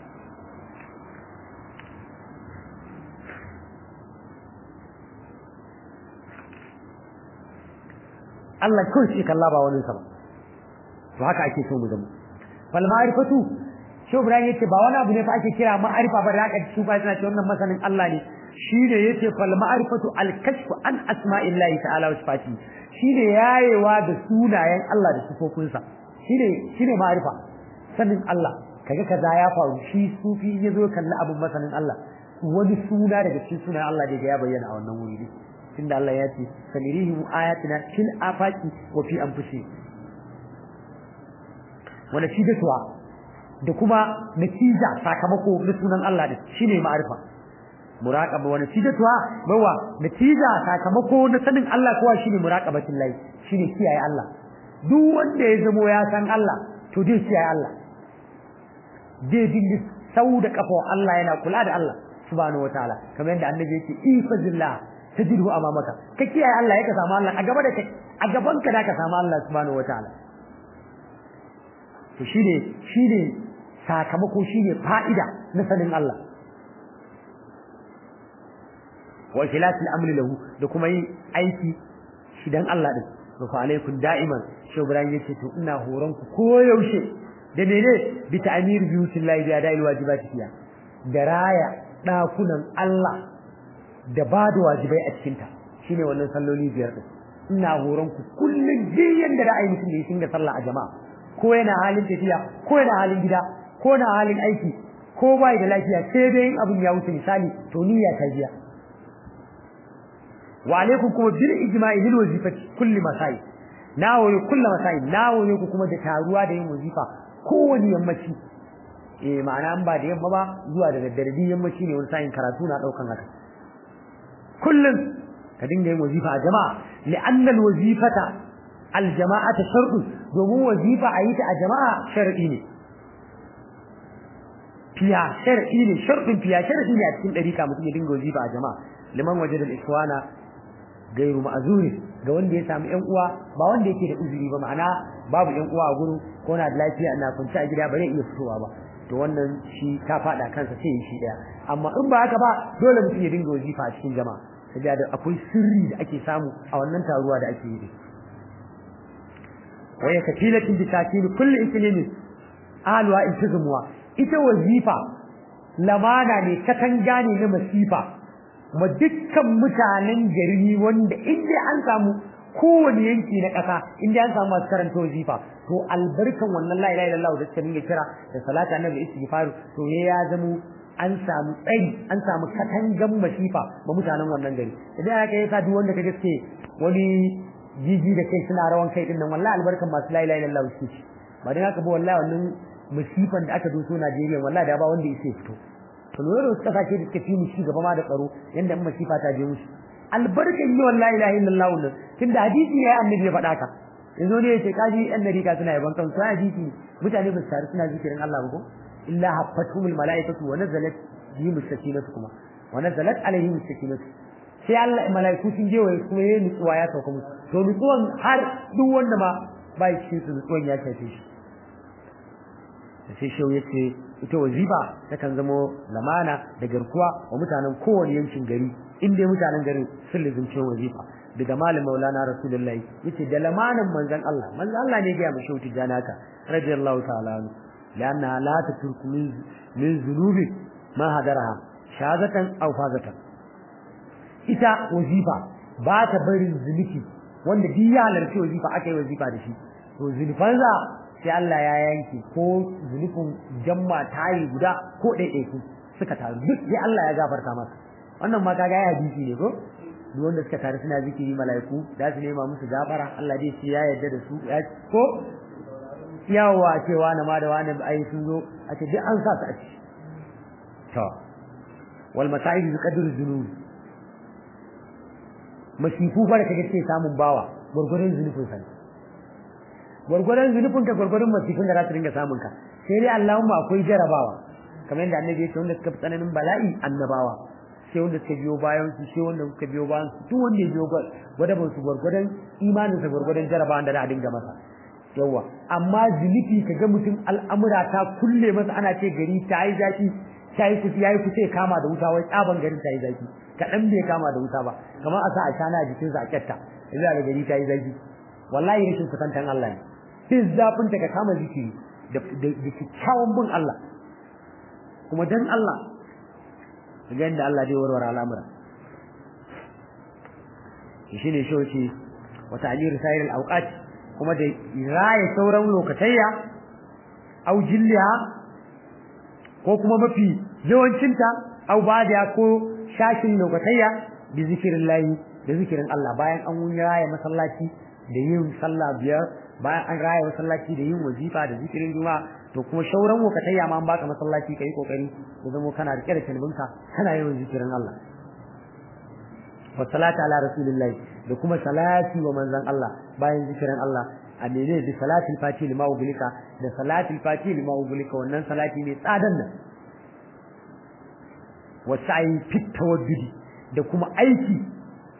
Allah kawai kake kalla ba wani sa ba to haka ake so mu zama fal ma'rifatu shi Ibrahim yace ba wani abu ne fa ake kira ma'arifa ba da haka su ba suna ce wannan masanin Allah ne shine yace fal ma'rifatu al kashfu an asma'illahi ta'ala wa sifati shine yayewa da sunayen Allah da sifofinsa shine shine ma'arifa sanin Allah kaga kaza ya faru shi sufi yazo kalla abun masanin Allah wani suna daga cikin sunayen Allah da ya bayyana a wannan wuri tunda Allah ya ce sanirihim ayatina fil afaqi wa fi anfusihim wa natijatuha da kuma natija sakamako na sunan Allah din shine ma'arifa muraqaba wa natijatuha bawa natija sakamako na sanin Allah kuwa shine muraqabatin lahi shine kiyaye Allah duk wanda ya zamo ya san Allah to dai kiyaye Allah dai dinga sau da kafa Allah yana kula da Allah subhanahu wataala kamar yadda annabi yake ifazillah tajidu amamaka ka kiyaye Allah ya ka samu Allah a gaba da kai a gaban ka da ka samu Allah subhanahu wataala to shine shine sakamako shine fa'ida na sanin Allah wa ikhlasil amri lahu da kuma yin aiki shi dan Allah din to fa alaikum da'iman shi Ibrahim yace to ina horon ku koyaushe da mene bi ta'mir biyutillahi bi ada'il wajibati fiya da raya dakunan Allah da ba da wajibai a cikin ta shine wannan salloli biyar din ina horon ku kullun jiyan da ra'ayi mutum ya dinga sallah a jama'a ko yana halin tafiya ko yana halin gida ko na halin aiki ko bai da lafiya sai dai in abin ya wuce misali to niyya ta biya wa alaikum kuma bil ijma'i lil wazifati kulli masai nawo ne kulli masai nawo ne ku kuma da taruwa da yin wazifa kowani yammaci eh ma'ana an ba da yamma ba zuwa da daddare din yammaci ne wani sa'in karatu na daukan haka kullum ka dinga yin wazifa a jama'a li'anna al-wazifata al-jama'ata shar'u domin wazifa a yi ta a jama'a shar'i ne fiya shar'i ne shar'in fiya shar'i ne a cikin dariƙa mutum ya dinga wazifa a jama'a liman wajada al-ikhwana gairu ma'azuri ga wanda ya samu ƴan uwa ba wanda yake da uzuri ba ma'ana babu ƴan uwa a gurin ko na da lafiya ina kwance a gida ba zai iya fitowa ba to wannan shi ta fada kansa sai shi daya amma in ba haka ba dole mutum ya dinga wazifa a cikin jama'a saboda akwai sirri da ake samu a wannan taruwa da ake yi waya kafilatin bi takil kulli iklimin alwa intizmuwa ita wazifa lamana ne katanga ne na masifa ma dukkan mutanen gari wanda inda an samu kowane yanki na ƙasa inda an samu masu karanta wazifa to albarkan wannan la ilaha illallah da suka dinga kira da salata annabi istighfar to ne ya zamo an samu tsari an samu katangan masifa ma mutanen wannan gari idan aka yi sa duk wanda ka gaske wani jiji da kai suna rawan kai din nan wallahi albarkan masu la ilaha illallah su ci ba dan haka ba wallahi wannan masifan da aka doso Najeriya wallahi da ba wanda yake fito to lura da wasu kasashe da suka fi mu ci gaba ma da tsaro yanda in masifa ta je musu albarkan yi wallahi ilaha illallah wannan tunda hadisi ya annabi ya faɗa ka yanzu ne yace kaji yan dariƙa suna yaban kansu sai hadisi mutane ba su taru suna zikirin Allah ba ko illa haffatuhumul malaikatu wa nazalat bihim sakinatu kuma wa nazalat alaihim sakinatu sai Allah malaiku sun je waye kuma yayin nutsuwa ya sauka musu to nutsuwan har duk wanda ma bai cikin su nutsuwan ya shafe shi sai shau yace ita wazifa takan zamo lamana da garkuwa wa mutanen kowane yankin gari in dai mutanen garin sun lizumce wazifa daga malam maulana rasulullahi yace da lamanan manzon Allah manzon Allah ne ga mu shauti janaka radiyallahu ta'ala anhu lanna la tatruku min min zunubi ma hadaraha shazatan aw fazatan ita wazifa ba ta barin zunubi wanda duk ya halarci wazifa aka yi wazifa da shi to zunufansa sai Allah ya yanke ko zunufin jamma tayi guda ko ɗaiɗaiku suka taru duk sai Allah ya gafarta masa wannan ma kaga ya hadisi ne ko duk wanda suka taru suna zikiri mala'iku za su nema musu gafara Allah dai shi ya yarda da su ya ko yawa cewa na ma da wani ai sun zo a ce duk an sa su a ciki to wal masa'ib bi qadri dhunub masifu fa da kake ce samun bawa gurgurun zunubin sa gurgurun zunubin ka gurgurun masifin da za su dinga samun ka sai dai Allahumma akwai jarabawa kamar yadda annabi ya ce wanda suka fi tsananin bala'i annabawa sai wanda suka biyo bayan su sai wanda suka biyo bayan su duk wanda ya biyo gwada ba su gwargwadon imanin sa gwargwadon jarabawan da za a dinga masa yawa amma zunubi kaga mutum al'amura ta kulle masa ana ce gari ta yi zafi ta yi kusa yayi kusa ya kama da wuta wai tsaban garin ta yi zafi kaɗan bai kama da wuta ba kamar a sa a shana a jikinsa a kyatta yanzu da gari ta yi zafi wallahi rashin kusantan Allah ne sai zafin ta ka kama zikiri da kyakkyawan bin Allah kuma dan Allah ga yadda Allah zai warware al'amura shi ne shoci wata ajiyar sayar al'auƙat kuma da raya sauran lokatayya au jilliya ko kuma mafi yawancinta au badiya ko shashin lokatayya da zikirin layi da zikirin Allah bayan an raya masallaci da yin sallah biyar bayan an raya masallaci da yin wazifa da zikirin juma'a to kuma shauran wakatayya ma an baka masallaci kai kokari ya zama kana rike da kalbinka kana yawan zikirin Allah wa salatu ala rasulillahi da kuma salati wa manzon Allah bayan zikirin Allah a mene da salatul fati lima ubulika da salatul fati lima ubulika wannan salati ne tsadan nan wa sa'i fit tawaddudi da kuma aiki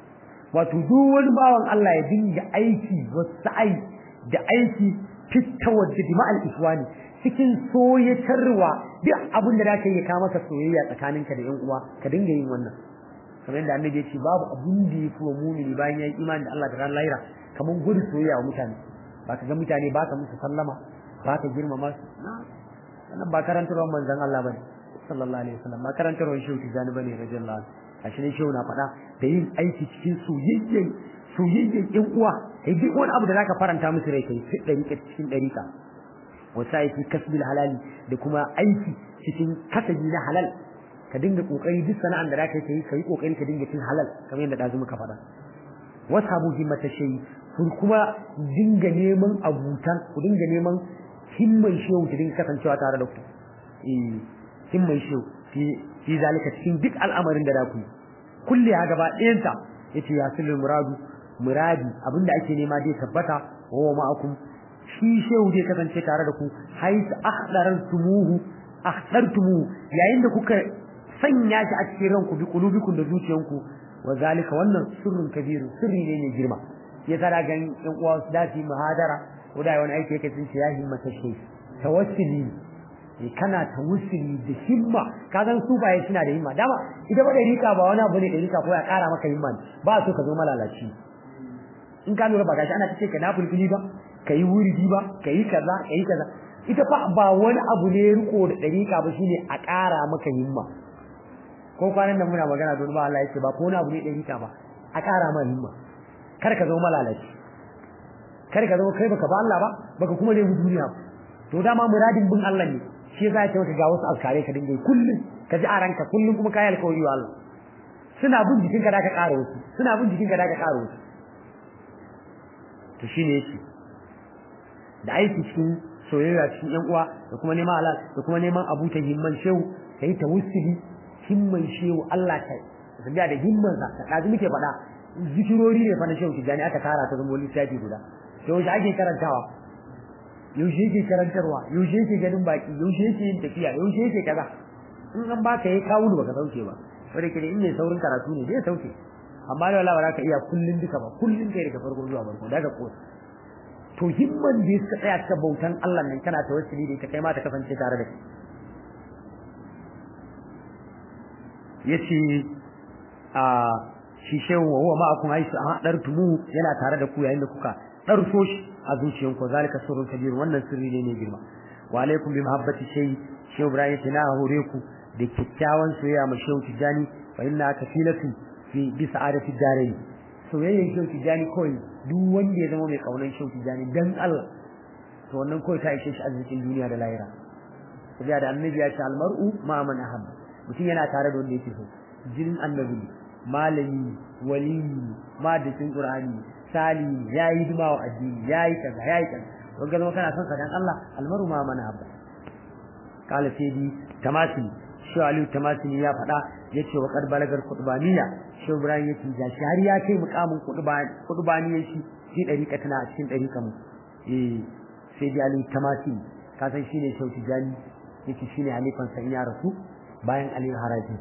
wato duk wani bawan Allah ya dinga aiki wasai da aiki fitawar da dima'al iswani cikin soyatarwa duk abin da zaka yi ka maka soyayya tsakaninka da yan uwa ka dinga yin wannan kamar yadda annabi ya ce babu abin da yafi wa mumini bayan ya yi imani da Allah da ran lahira kamar gudu soyayya wa mutane ba ka ga mutane ba ka musu sallama ba ka girmama su wannan ba karantarwar manzon Allah bane sallallahu alaihi wasallam ba karantarwar shehu tijani bane radiyallahu anhu ashe ne shehu na faɗa da yin aiki cikin soyayyen soyayyen ƴan uwa kai duk wani abu da zaka faranta musu rai kai sai dariƙa cikin dariƙa wasa aiki kasbil halali da kuma aiki cikin kasabi na halal ka dinga kokari duk sana'an da zaka yi kai kokari ka dinga cin halal kamar yadda dazu muka faɗa wasabu himmata shay ku kuma dinga neman abutan ku dinga neman himman shehu ki dinga kasancewa tare da ku eh himman shehu fi fi zalika cikin duk al'amarin da zaku yi kulli ha gaba ɗayanta yace ya sulul muradu muradi abinda ake nema dai tabbata wa ma'akum shi shehu zai kasance tare da ku hais ahdartumuhu ahdartumuhu yayin da kuka sanya shi a cikin ranku bi qulubikum da zuciyanku wa zalika wannan sirrun kabiru sirri ne mai girma ya tara gan yan uwa su dace muhadara ko da wani aiki yake cin ya himmata shi tawassuli kana tawassuli da himma ka san su baye suna da himma dama ita ba da rika ba wani abu ne da rika ko ya kara maka himma ba so ka zo malalaci in ka lura ba gashi ana tace ka na fulfili ba kai wuridi ba kai kaza kai kaza ita fa ba wani abu ne riko da dariƙa ba shine a ƙara maka himma ko kwanan nan muna magana don ba Allah yake ba ko wani abu ne dariƙa ba a ƙara maka himma kar ka zo malalaci kar ka zo kai baka ba Allah ba baka kuma ne duniya to dama muradin bin Allah ne shi yasa ya ce ga wasu alkare ka dinga kullun ka ji a ranka kullun kuma kai alkawari wa Allah suna bin jikinka da ka ƙara wasu suna bin jikinka da ka ƙara wasu to shine yake da aiki cikin soyayya cikin yan uwa da kuma neman halal da kuma neman abu ta himman shehu kai tawassuli himman shehu Allah ta tabiya da himman sa ka kaji muke faɗa zikirori ne fa na shehu tijani aka tara ta zama lissafi guda to yaushe ake karantawa yaushe yake karantarwa yaushe yake ganin baki yaushe yake yin tafiya yaushe yake kaza in an baka yayi kawo baka sauke ba wanda ke in ne saurin karatu ne zai sauke amma da wallahi ba za ka iya kullun duka ba kullun kai daga farko zuwa farko daga ko to himman da suka tsaya ta bautan Allah nan kana tawassuli da ita kai ma ta kasance tare da kai yace a shi shehu wa huwa ma'akum aisu an dartumu yana tare da ku yayin da kuka darso shi a zuciyanku zalika sirrun kabir wannan sirri ne ne girma wa alaikum bi mahabbati shay shehu ibrahim tana hore ku da kikkiawan soyayya ma shehu tijani fa inna kafilatu fi bi sa'adati darain soyayyan shehu tijani kawai duk wanda ya zama mai kaunan shehu tijani dan Allah to wannan kawai ta ishe shi arzikin duniya da lahira saboda da annabi ya ce almar'u ma man ahabba mutum yana tare da wanda yake so jinin annabi malami wali madacin qur'ani sali yayi hidima wa addini yayi kaza yayi kaza don ga zama kana son sa dan Allah almaru ma man ahabba kala sai di tamasi shi aliyu tamasi ya faɗa yace wa qad balagar qutbaniya shi ibrahim yace ga shi har ya kai mukamin qutbaniya shi shi dariƙa tana a cikin dariƙan eh sai di aliyu tamasi ka san shine shauki jani yake shine halifan sa in ya rasu bayan aliyu haraji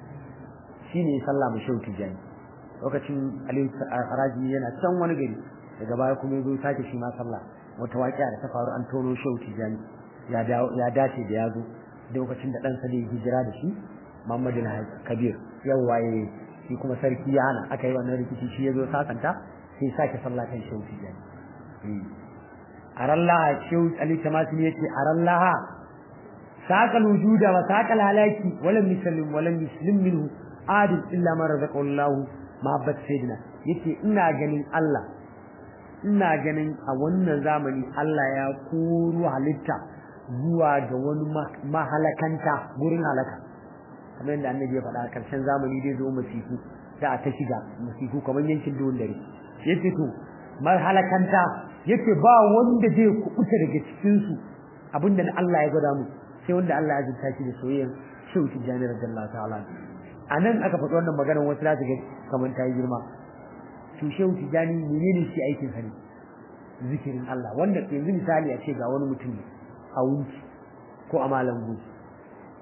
shine sallah mu shauki jani lokacin aliyu haraji yana can wani gari daga baya kuma yazo sake shi ma sallah wata waƙiya da ta faru an tono shauki jani ya ya dace da yazo lokacin da ɗansa da hijira da shi Muhammadu Kabir yau waye shi kuma sarki ya hana aka yi wannan rikici shi yazo sakanta sai sake sallah kan shauki jani arallaha shehu ali tamasini yace arallaha saqal wujuda wa saqal halaki walam yusallim walam yuslim minhu adil illa man razaqahu Allah mahabbat sayyidina yace ina ganin Allah ina ganin a wannan zamani Allah ya koro halitta zuwa ga wani mahalakanta gurin halaka kamar yadda annabi ya faɗa a ƙarshen zamani dai zo masifu da ta shiga masifu kamar yankin duhun dare yace to mahalakanta yace ba wanda zai kubuta daga cikin su abinda Allah ya gwada mu sai wanda Allah ya jinta shi da soyayyen shehu tijani radiyallahu ta'ala anan aka faɗi wannan maganar wasu za su ga kamar ta yi girma to shehu tijani menene shi aikin sa ne zikirin Allah wanda yanzu misali a ce ga wani mutum a wunci ko a malam guji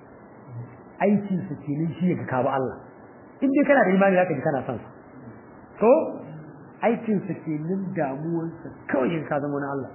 aikin sa kenan shi ya kawo Allah in dai kana da imani zaka ji kana son sa to aikinsa kenan damuwarsa kawai in ka zama na Allah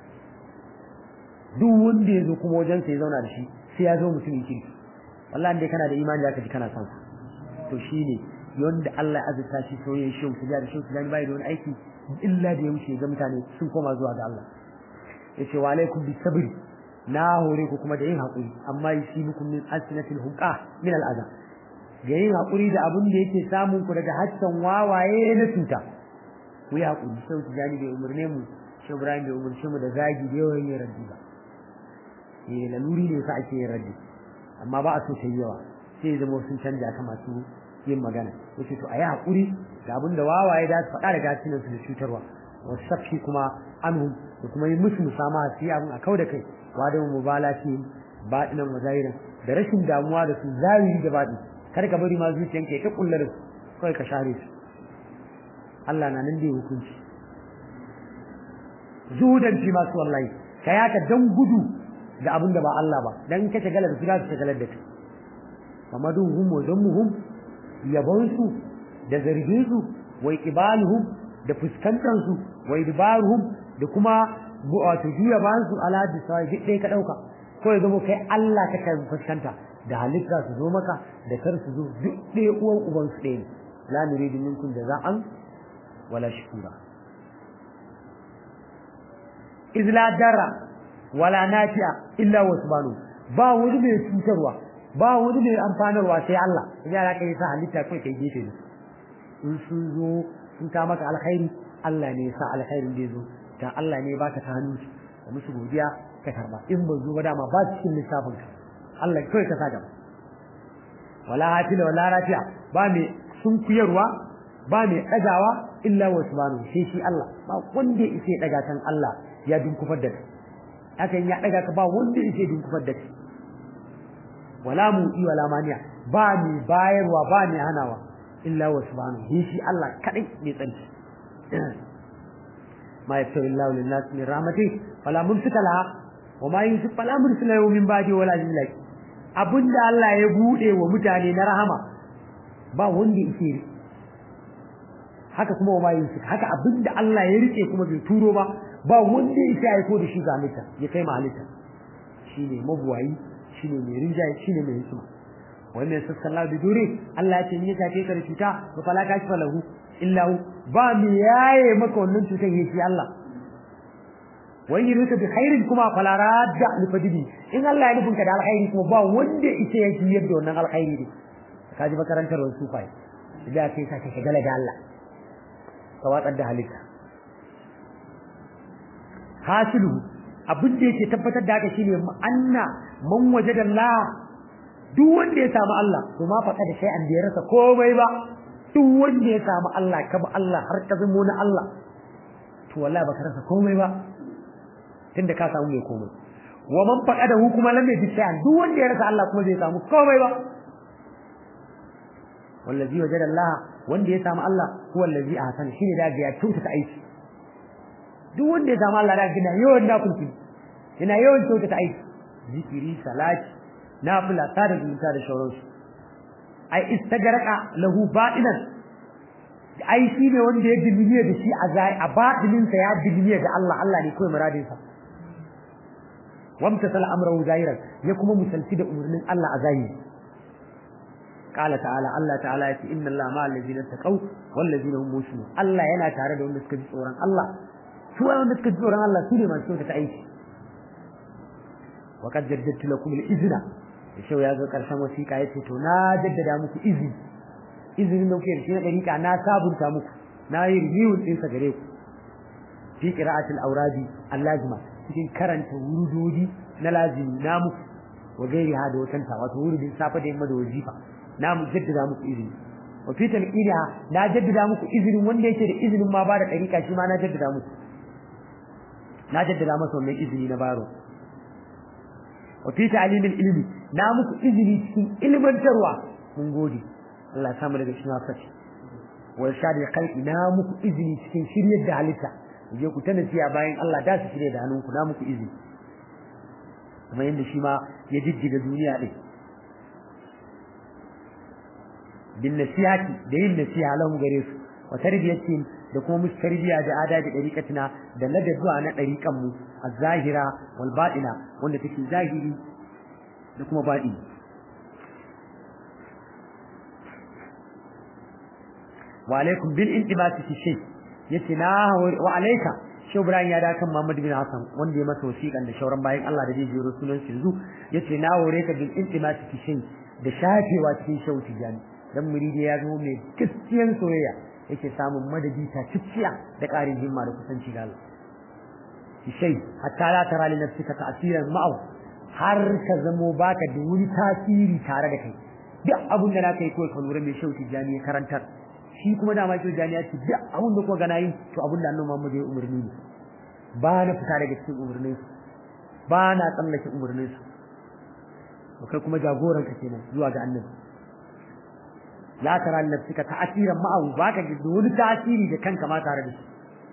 duk wanda ya zo kuma wajensa ya zauna da shi sai ya zo mutumin kirki wallahi dai kana da imani zaka ji kana son to shine yanda Allah ya azurta shi soyayya shi su da shi su bai da wani aiki illa da ya wuce ga mutane sun koma zuwa ga Allah yace wa alaikum bis sabri na hore ku kuma da yin hakuri amma shi mukum min asnatil huqa min al adha ga yin hakuri da abin da yake samun ku daga haccan wawaye na cuta ku yi hakuri sai ku jani bai umurne mu shi Ibrahim bai umurce mu da zagi da yawan yin raddi ba eh laluri ne sa ake yin raddi amma ba a so ta yawa sai ya zama sun canja ta masu yin magana yace to ayi hakuri da abin da wawaye da su faɗa da gasinan su da cutarwa wasafi kuma anhum da kuma yi musu musama su yi abin a kau da kai wa da mubalati baɗinan wazahirin da rashin damuwa da su zahiri da baɗi kar ka bari ma zuciyanka ya ta kullar su kawai ka share su Allah na nan da ya hukunci zuhudan fi masu wallahi ka yaka dan gudu da abin da ba Allah ba dan ka shagala da su za su shagalar da kai famaduhum wa zammuhum yabonsu da zargin su wa iqbaluhum da fuskantar su wa idbaruhum da kuma wato juya bayan su ala da sai duk dai ka dauka ko ya zama kai Allah ka kai fuskanta da halitta su zo maka da kar su zo duk dai uwan uban su ɗaya la nuridu minkum jaza'an wala shukura iz la darra wala nafi'a illa wa subhanahu ba wani mai cutarwa ba wani mai amfanarwa sai Allah idan ya kai sa halitta kai kai gefe ne in sun zo sun ka maka alkhairi Allah ne ya sa alkhairin da zo ta Allah ne baka ta hannu da musu godiya ka karba in ba zo ba dama ba cikin lissafin ka Allah kai ka sa gaba wala hafila wala rafi'a ba mai sunkuyarwa ba mai ɗagawa illa wa subhanahu sai shi Allah ba wanda yake daga kan Allah ya dunkufar da kai hakan ya daga ka ba wanda yake dunkufar da kai wala mu'i wala maniya ba mai bayarwa ba mai hanawa illa wa subhanahu sai shi Allah kadai mai tsanci ma yastawi Allah lin nas min rahmati fala mumsika laha wa ma yusif fala mursila lahu min ba'di wala jillaki abinda Allah ya bude wa mutane na rahama ba wanda yake haka kuma wa mayin haka abinda Allah ya rike kuma bai turo ba ba wanda yake aiko da shi ga halitta ya kai ma halitta shine mabuwayi shine mai rinjaye shine mai hikima wannan sallallahu da dure Allah ya ce ni ta kai cuta to fala ka shi falahu illa hu ba mi yaye maka wannan cutar yake Allah wani ruka bi khairin kuma fala radda li fadili in Allah ya nufinka da alkhairi kuma ba wanda yake yake yadda wannan alkhairi ne kaji makarantar wasu fai da kai ka shagala da Allah ka watsar da halitta hasilu abin da yake tabbatar da haka shine anna man wajada Allah duk wanda ya samu Allah to ma faɗa da sai an da rasa komai ba duk wanda ya samu Allah ka ba Allah har ka zamo na Allah to wallahi baka rasa komai ba tunda ka samu mai komai wa man faɗa da hukuma lam yajid shay'an duk wanda ya rasa Allah kuma zai samu komai ba wallazi wajada Allah wanda ya samu Allah huwa allazi ahsana shine da ga ya kyautata aiki duk wanda ya samu Allah da gina yawan da kulki yana yawan kyautata aiki zikiri salati nafila sada zumunta da shauransu ai istagaraka lahu ba'inan ai shi ne wanda ya dilmiye da shi a zai a batinin sa ya dilmiye da Allah Allah ne kai muradin sa wamta sala amrahu zahiran ya kuma musalti da umurnin Allah a zahiri قال تعالى الله تعالى يتي إن الله مع الذين اتقوا والذين هم محسنون الله yana tare da wanda suka ji tsoron Allah su wanda suka ji tsoron Allah su ne masu ta aiki wa qad jaddadtu lakum al-izna shau ya zo karshen wasiƙa yace to na jaddada muku izini izinin da kuke da shi na dariƙa na sabunta muku na yi review din sa gare ku fi qira'atil awradi al-lazima cikin karanta wurudodi na lazimi na muku wa gairi ha da watanta wato wurudin safa da yamma da wajifa na mu jaddada muku izini wa fi talqina na jaddada muku izinin wanda yake da izinin ma ba da dariƙa shi ma na jaddada muku na jaddada masa wannan izini na baro wa fi ta'limil ilmi na muku izini cikin ilmantarwa mun gode Allah ya samu daga cikin hafashi wa shadi khalqi na muku izini cikin shiryar da halitta je ku tana ciya bayan Allah da su shirye da hannunku na muku izini kuma yanda shi ma ya jijjiga duniya din bin nasihati da yin nasiha lahum gare su wa tarbiyatihim da kuma musu tarbiya da adabi dariqatina da ladabwa na dariqan mu az-zahira wal batina wanda take zahiri da kuma baɗi wa alaikum bil intibati fi shay yace na wa alayka shi Ibrahim ya da kan Muhammad bin Hassan wanda ya masa wasiƙan da shauran bayan Allah da zai jero sunan su yanzu yace na hore ka bil intibati fi shay da shafewa cikin shauti jani dan muridi ya zo mai gaskiyan soyayya yake samun madadi ta cicciya da ƙarin himma da kusanci ga Allah shay hatta la tara li nafsika ta'siran ma'ahu har ka zamo baka da wani tasiri tare da kai duk abun da naka yi kawai ka lura mai shauki jani ya karantar shi kuma da ma jani ya ce duk abun da kuma gana yi to abun da annabi Muhammad ya umarni ne ba na fita daga cikin umarnin su ba na tsallake umarnin su to kai kuma jagoran ka kenan zuwa ga annabi la tara nafsika ta'asiran ma'ahu baka da wani tasiri da kanka ma tare da shi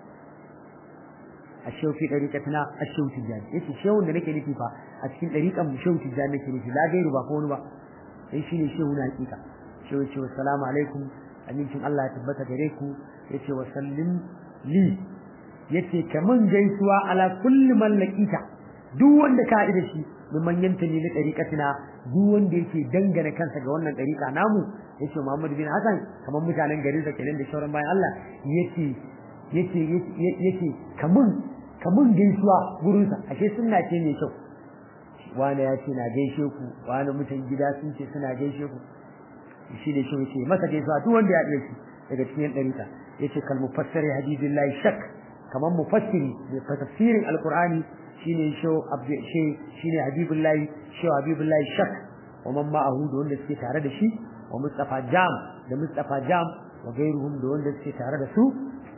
الشيو في طريقتنا الشيو تجاني ايش الشيو اللي nake nufi fa a cikin dariƙan mu shehu tijani nake nufi la gairu ba ko wani ba sai shine shehu na hakika shehu ce assalamu alaikum amincin Allah ya tabbata gare ku yace wa sallim li yace kaman gaisuwa ala kulli man laqita duk wanda ka haɗu da shi mun manyanta ne na dariƙatina duk wanda yake dangana kansa ga wannan dariƙa namu yace Muhammad bin Hassan kaman mutanen garin sa kenan da shauran bayan Allah yace yace yace kamun kamun gaisuwa gurin sa ashe sunna ce mai kyau wani ya ce na gaishe ku wani mutan gida sun ce suna gaishe ku shi da shi yace masa gaisuwa duk wanda ya iya shi daga cikin dariƙa yace kal mufassiri hadidillahi shak kaman mufassiri da tafsirin alqur'ani shine sho abdi shi shine habibullahi sho habibullahi shak wa man ma'ahu da wanda suke tare da shi wa mustafa jam da mustafa jam wa gairuhum da wanda suke tare da su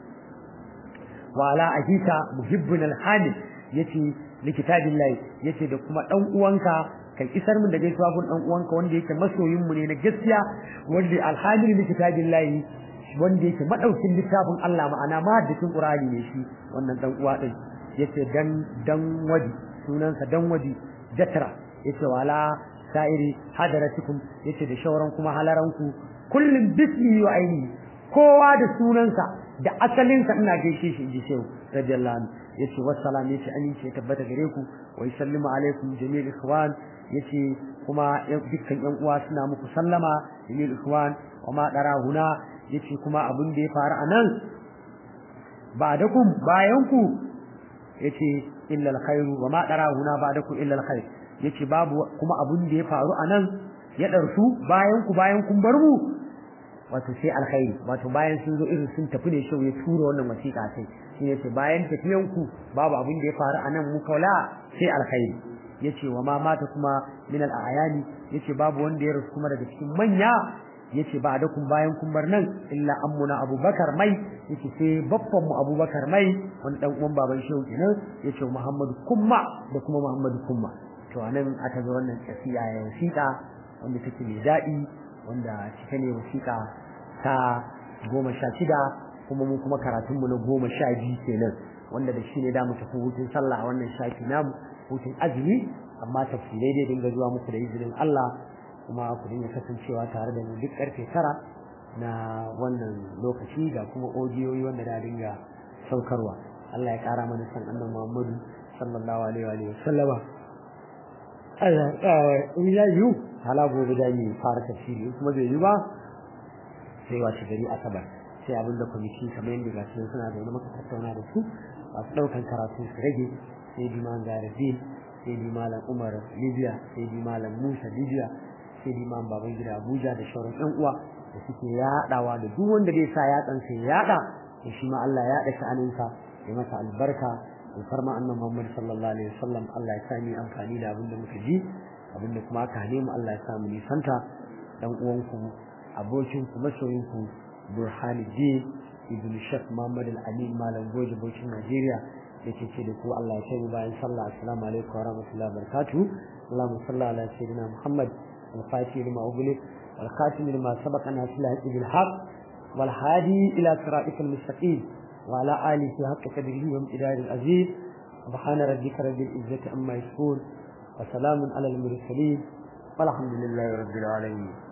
wa ala akika muhibbun alhamid yace likitabillahi yace da kuma dan uwanka kai isar min da gaisuwa gun dan uwanka wanda yake masoyin mu ne na gaskiya wanda alhamid likitabillahi wanda yake madaukin littafin Allah ma'ana mahaddisin Qur'ani ne shi wannan dan uwa din yace dan dan wadi sunansa dan wadi jatra yace wala sa'iri hadaratukum yace da shauran kuma halaranku kullum bismi wa aini kowa da sunansa da asalinsa ina gaishe shi inji shehu radiyallahu anhu yace wassalam yace amince tabbata gare ku wa yusallimu alaikum jami'ul ikhwan yace kuma dukkan yan uwa suna muku sallama jami'ul ikhwan wa ma dara huna yace kuma abin da ya faru anan ba'dakum bayan ku yace illa alkhairu wa ma dara huna ba'dakum illa alkhair yace babu kuma abin da ya faru anan ya darsu bayan ku bayan kun bar mu wato sai alkhairi wato bayan sun zo irin sun tafi ne shau ya tura wannan wasiƙa sai shi yace bayan tafiyan ku babu abin da ya faru anan mu kaula sai alkhairi yace wa ma mata kuma min al-ayani yace babu wanda ya rasu kuma daga cikin manya yace ba da kun bayan kun bar nan illa ammuna abubakar mai yace sai babban mu abubakar mai wani dan uwan baban shehu kenan yace muhammadu kumma da kuma muhammadu kumma to anan aka zo wannan kasiya ya wasiƙa wanda take mai daɗi wanda cike ne wasiƙa ta goma sha shida kuma mu kuma karatun mu na goma sha biyu kenan wanda da shi ne da mu tafi hutun sallah a wannan shafi namu hutun azumi amma tafsirai dai dinga zuwa muku da izinin Allah kuma ku dinga kasancewa tare da mu duk karfe tara na wannan lokaci ga kuma odiyoyi wanda da dinga saukarwa Allah ya kara mana san annabi Muhammadu sallallahu alaihi wa sallama Allah in ya yi hala gobe da ni fara tafsiri kuma bai yi ba sai wace gari asabar sai abin da kwamiti kamar yadda ga su suna da wani maka tattauna da su masu ɗaukan karatu su rage sai bi man garazin sai bi malam umar libya sai bi malam musa libya sai bi man baban gida abuja da shauran ɗan uwa da suke yaɗawa da duk wanda zai sa yatsan sai yaɗa da shi ma Allah ya yaɗa sha'aninsa ya masa albarka da farma annan Muhammad sallallahu alaihi wasallam Allah ya sa ni amfani da abin da muka ji abin da kuma aka hane mu Allah ya sa mu nisanta dan uwanku abokinku masoyinku Burhanuddin ibn Sheikh Muhammad Al-Amin Malam Goje Bauchin Najeriya yake ce da ku Allah ya kai mu bayan sallah assalamu alaikum wa rahmatullahi wa barakatuh Allahumma salli ala sayyidina Muhammad al-Fatih lima ughliq wal khatim lima sabaqa nasil haqq bil haqq wal hadi ila siratikal mustaqim wa ala alihi haqqa qadrihi wa imtidad al-aziz سبحان ربك رب العزة عما يصفون وسلام على المرسلين والحمد لله رب العالمين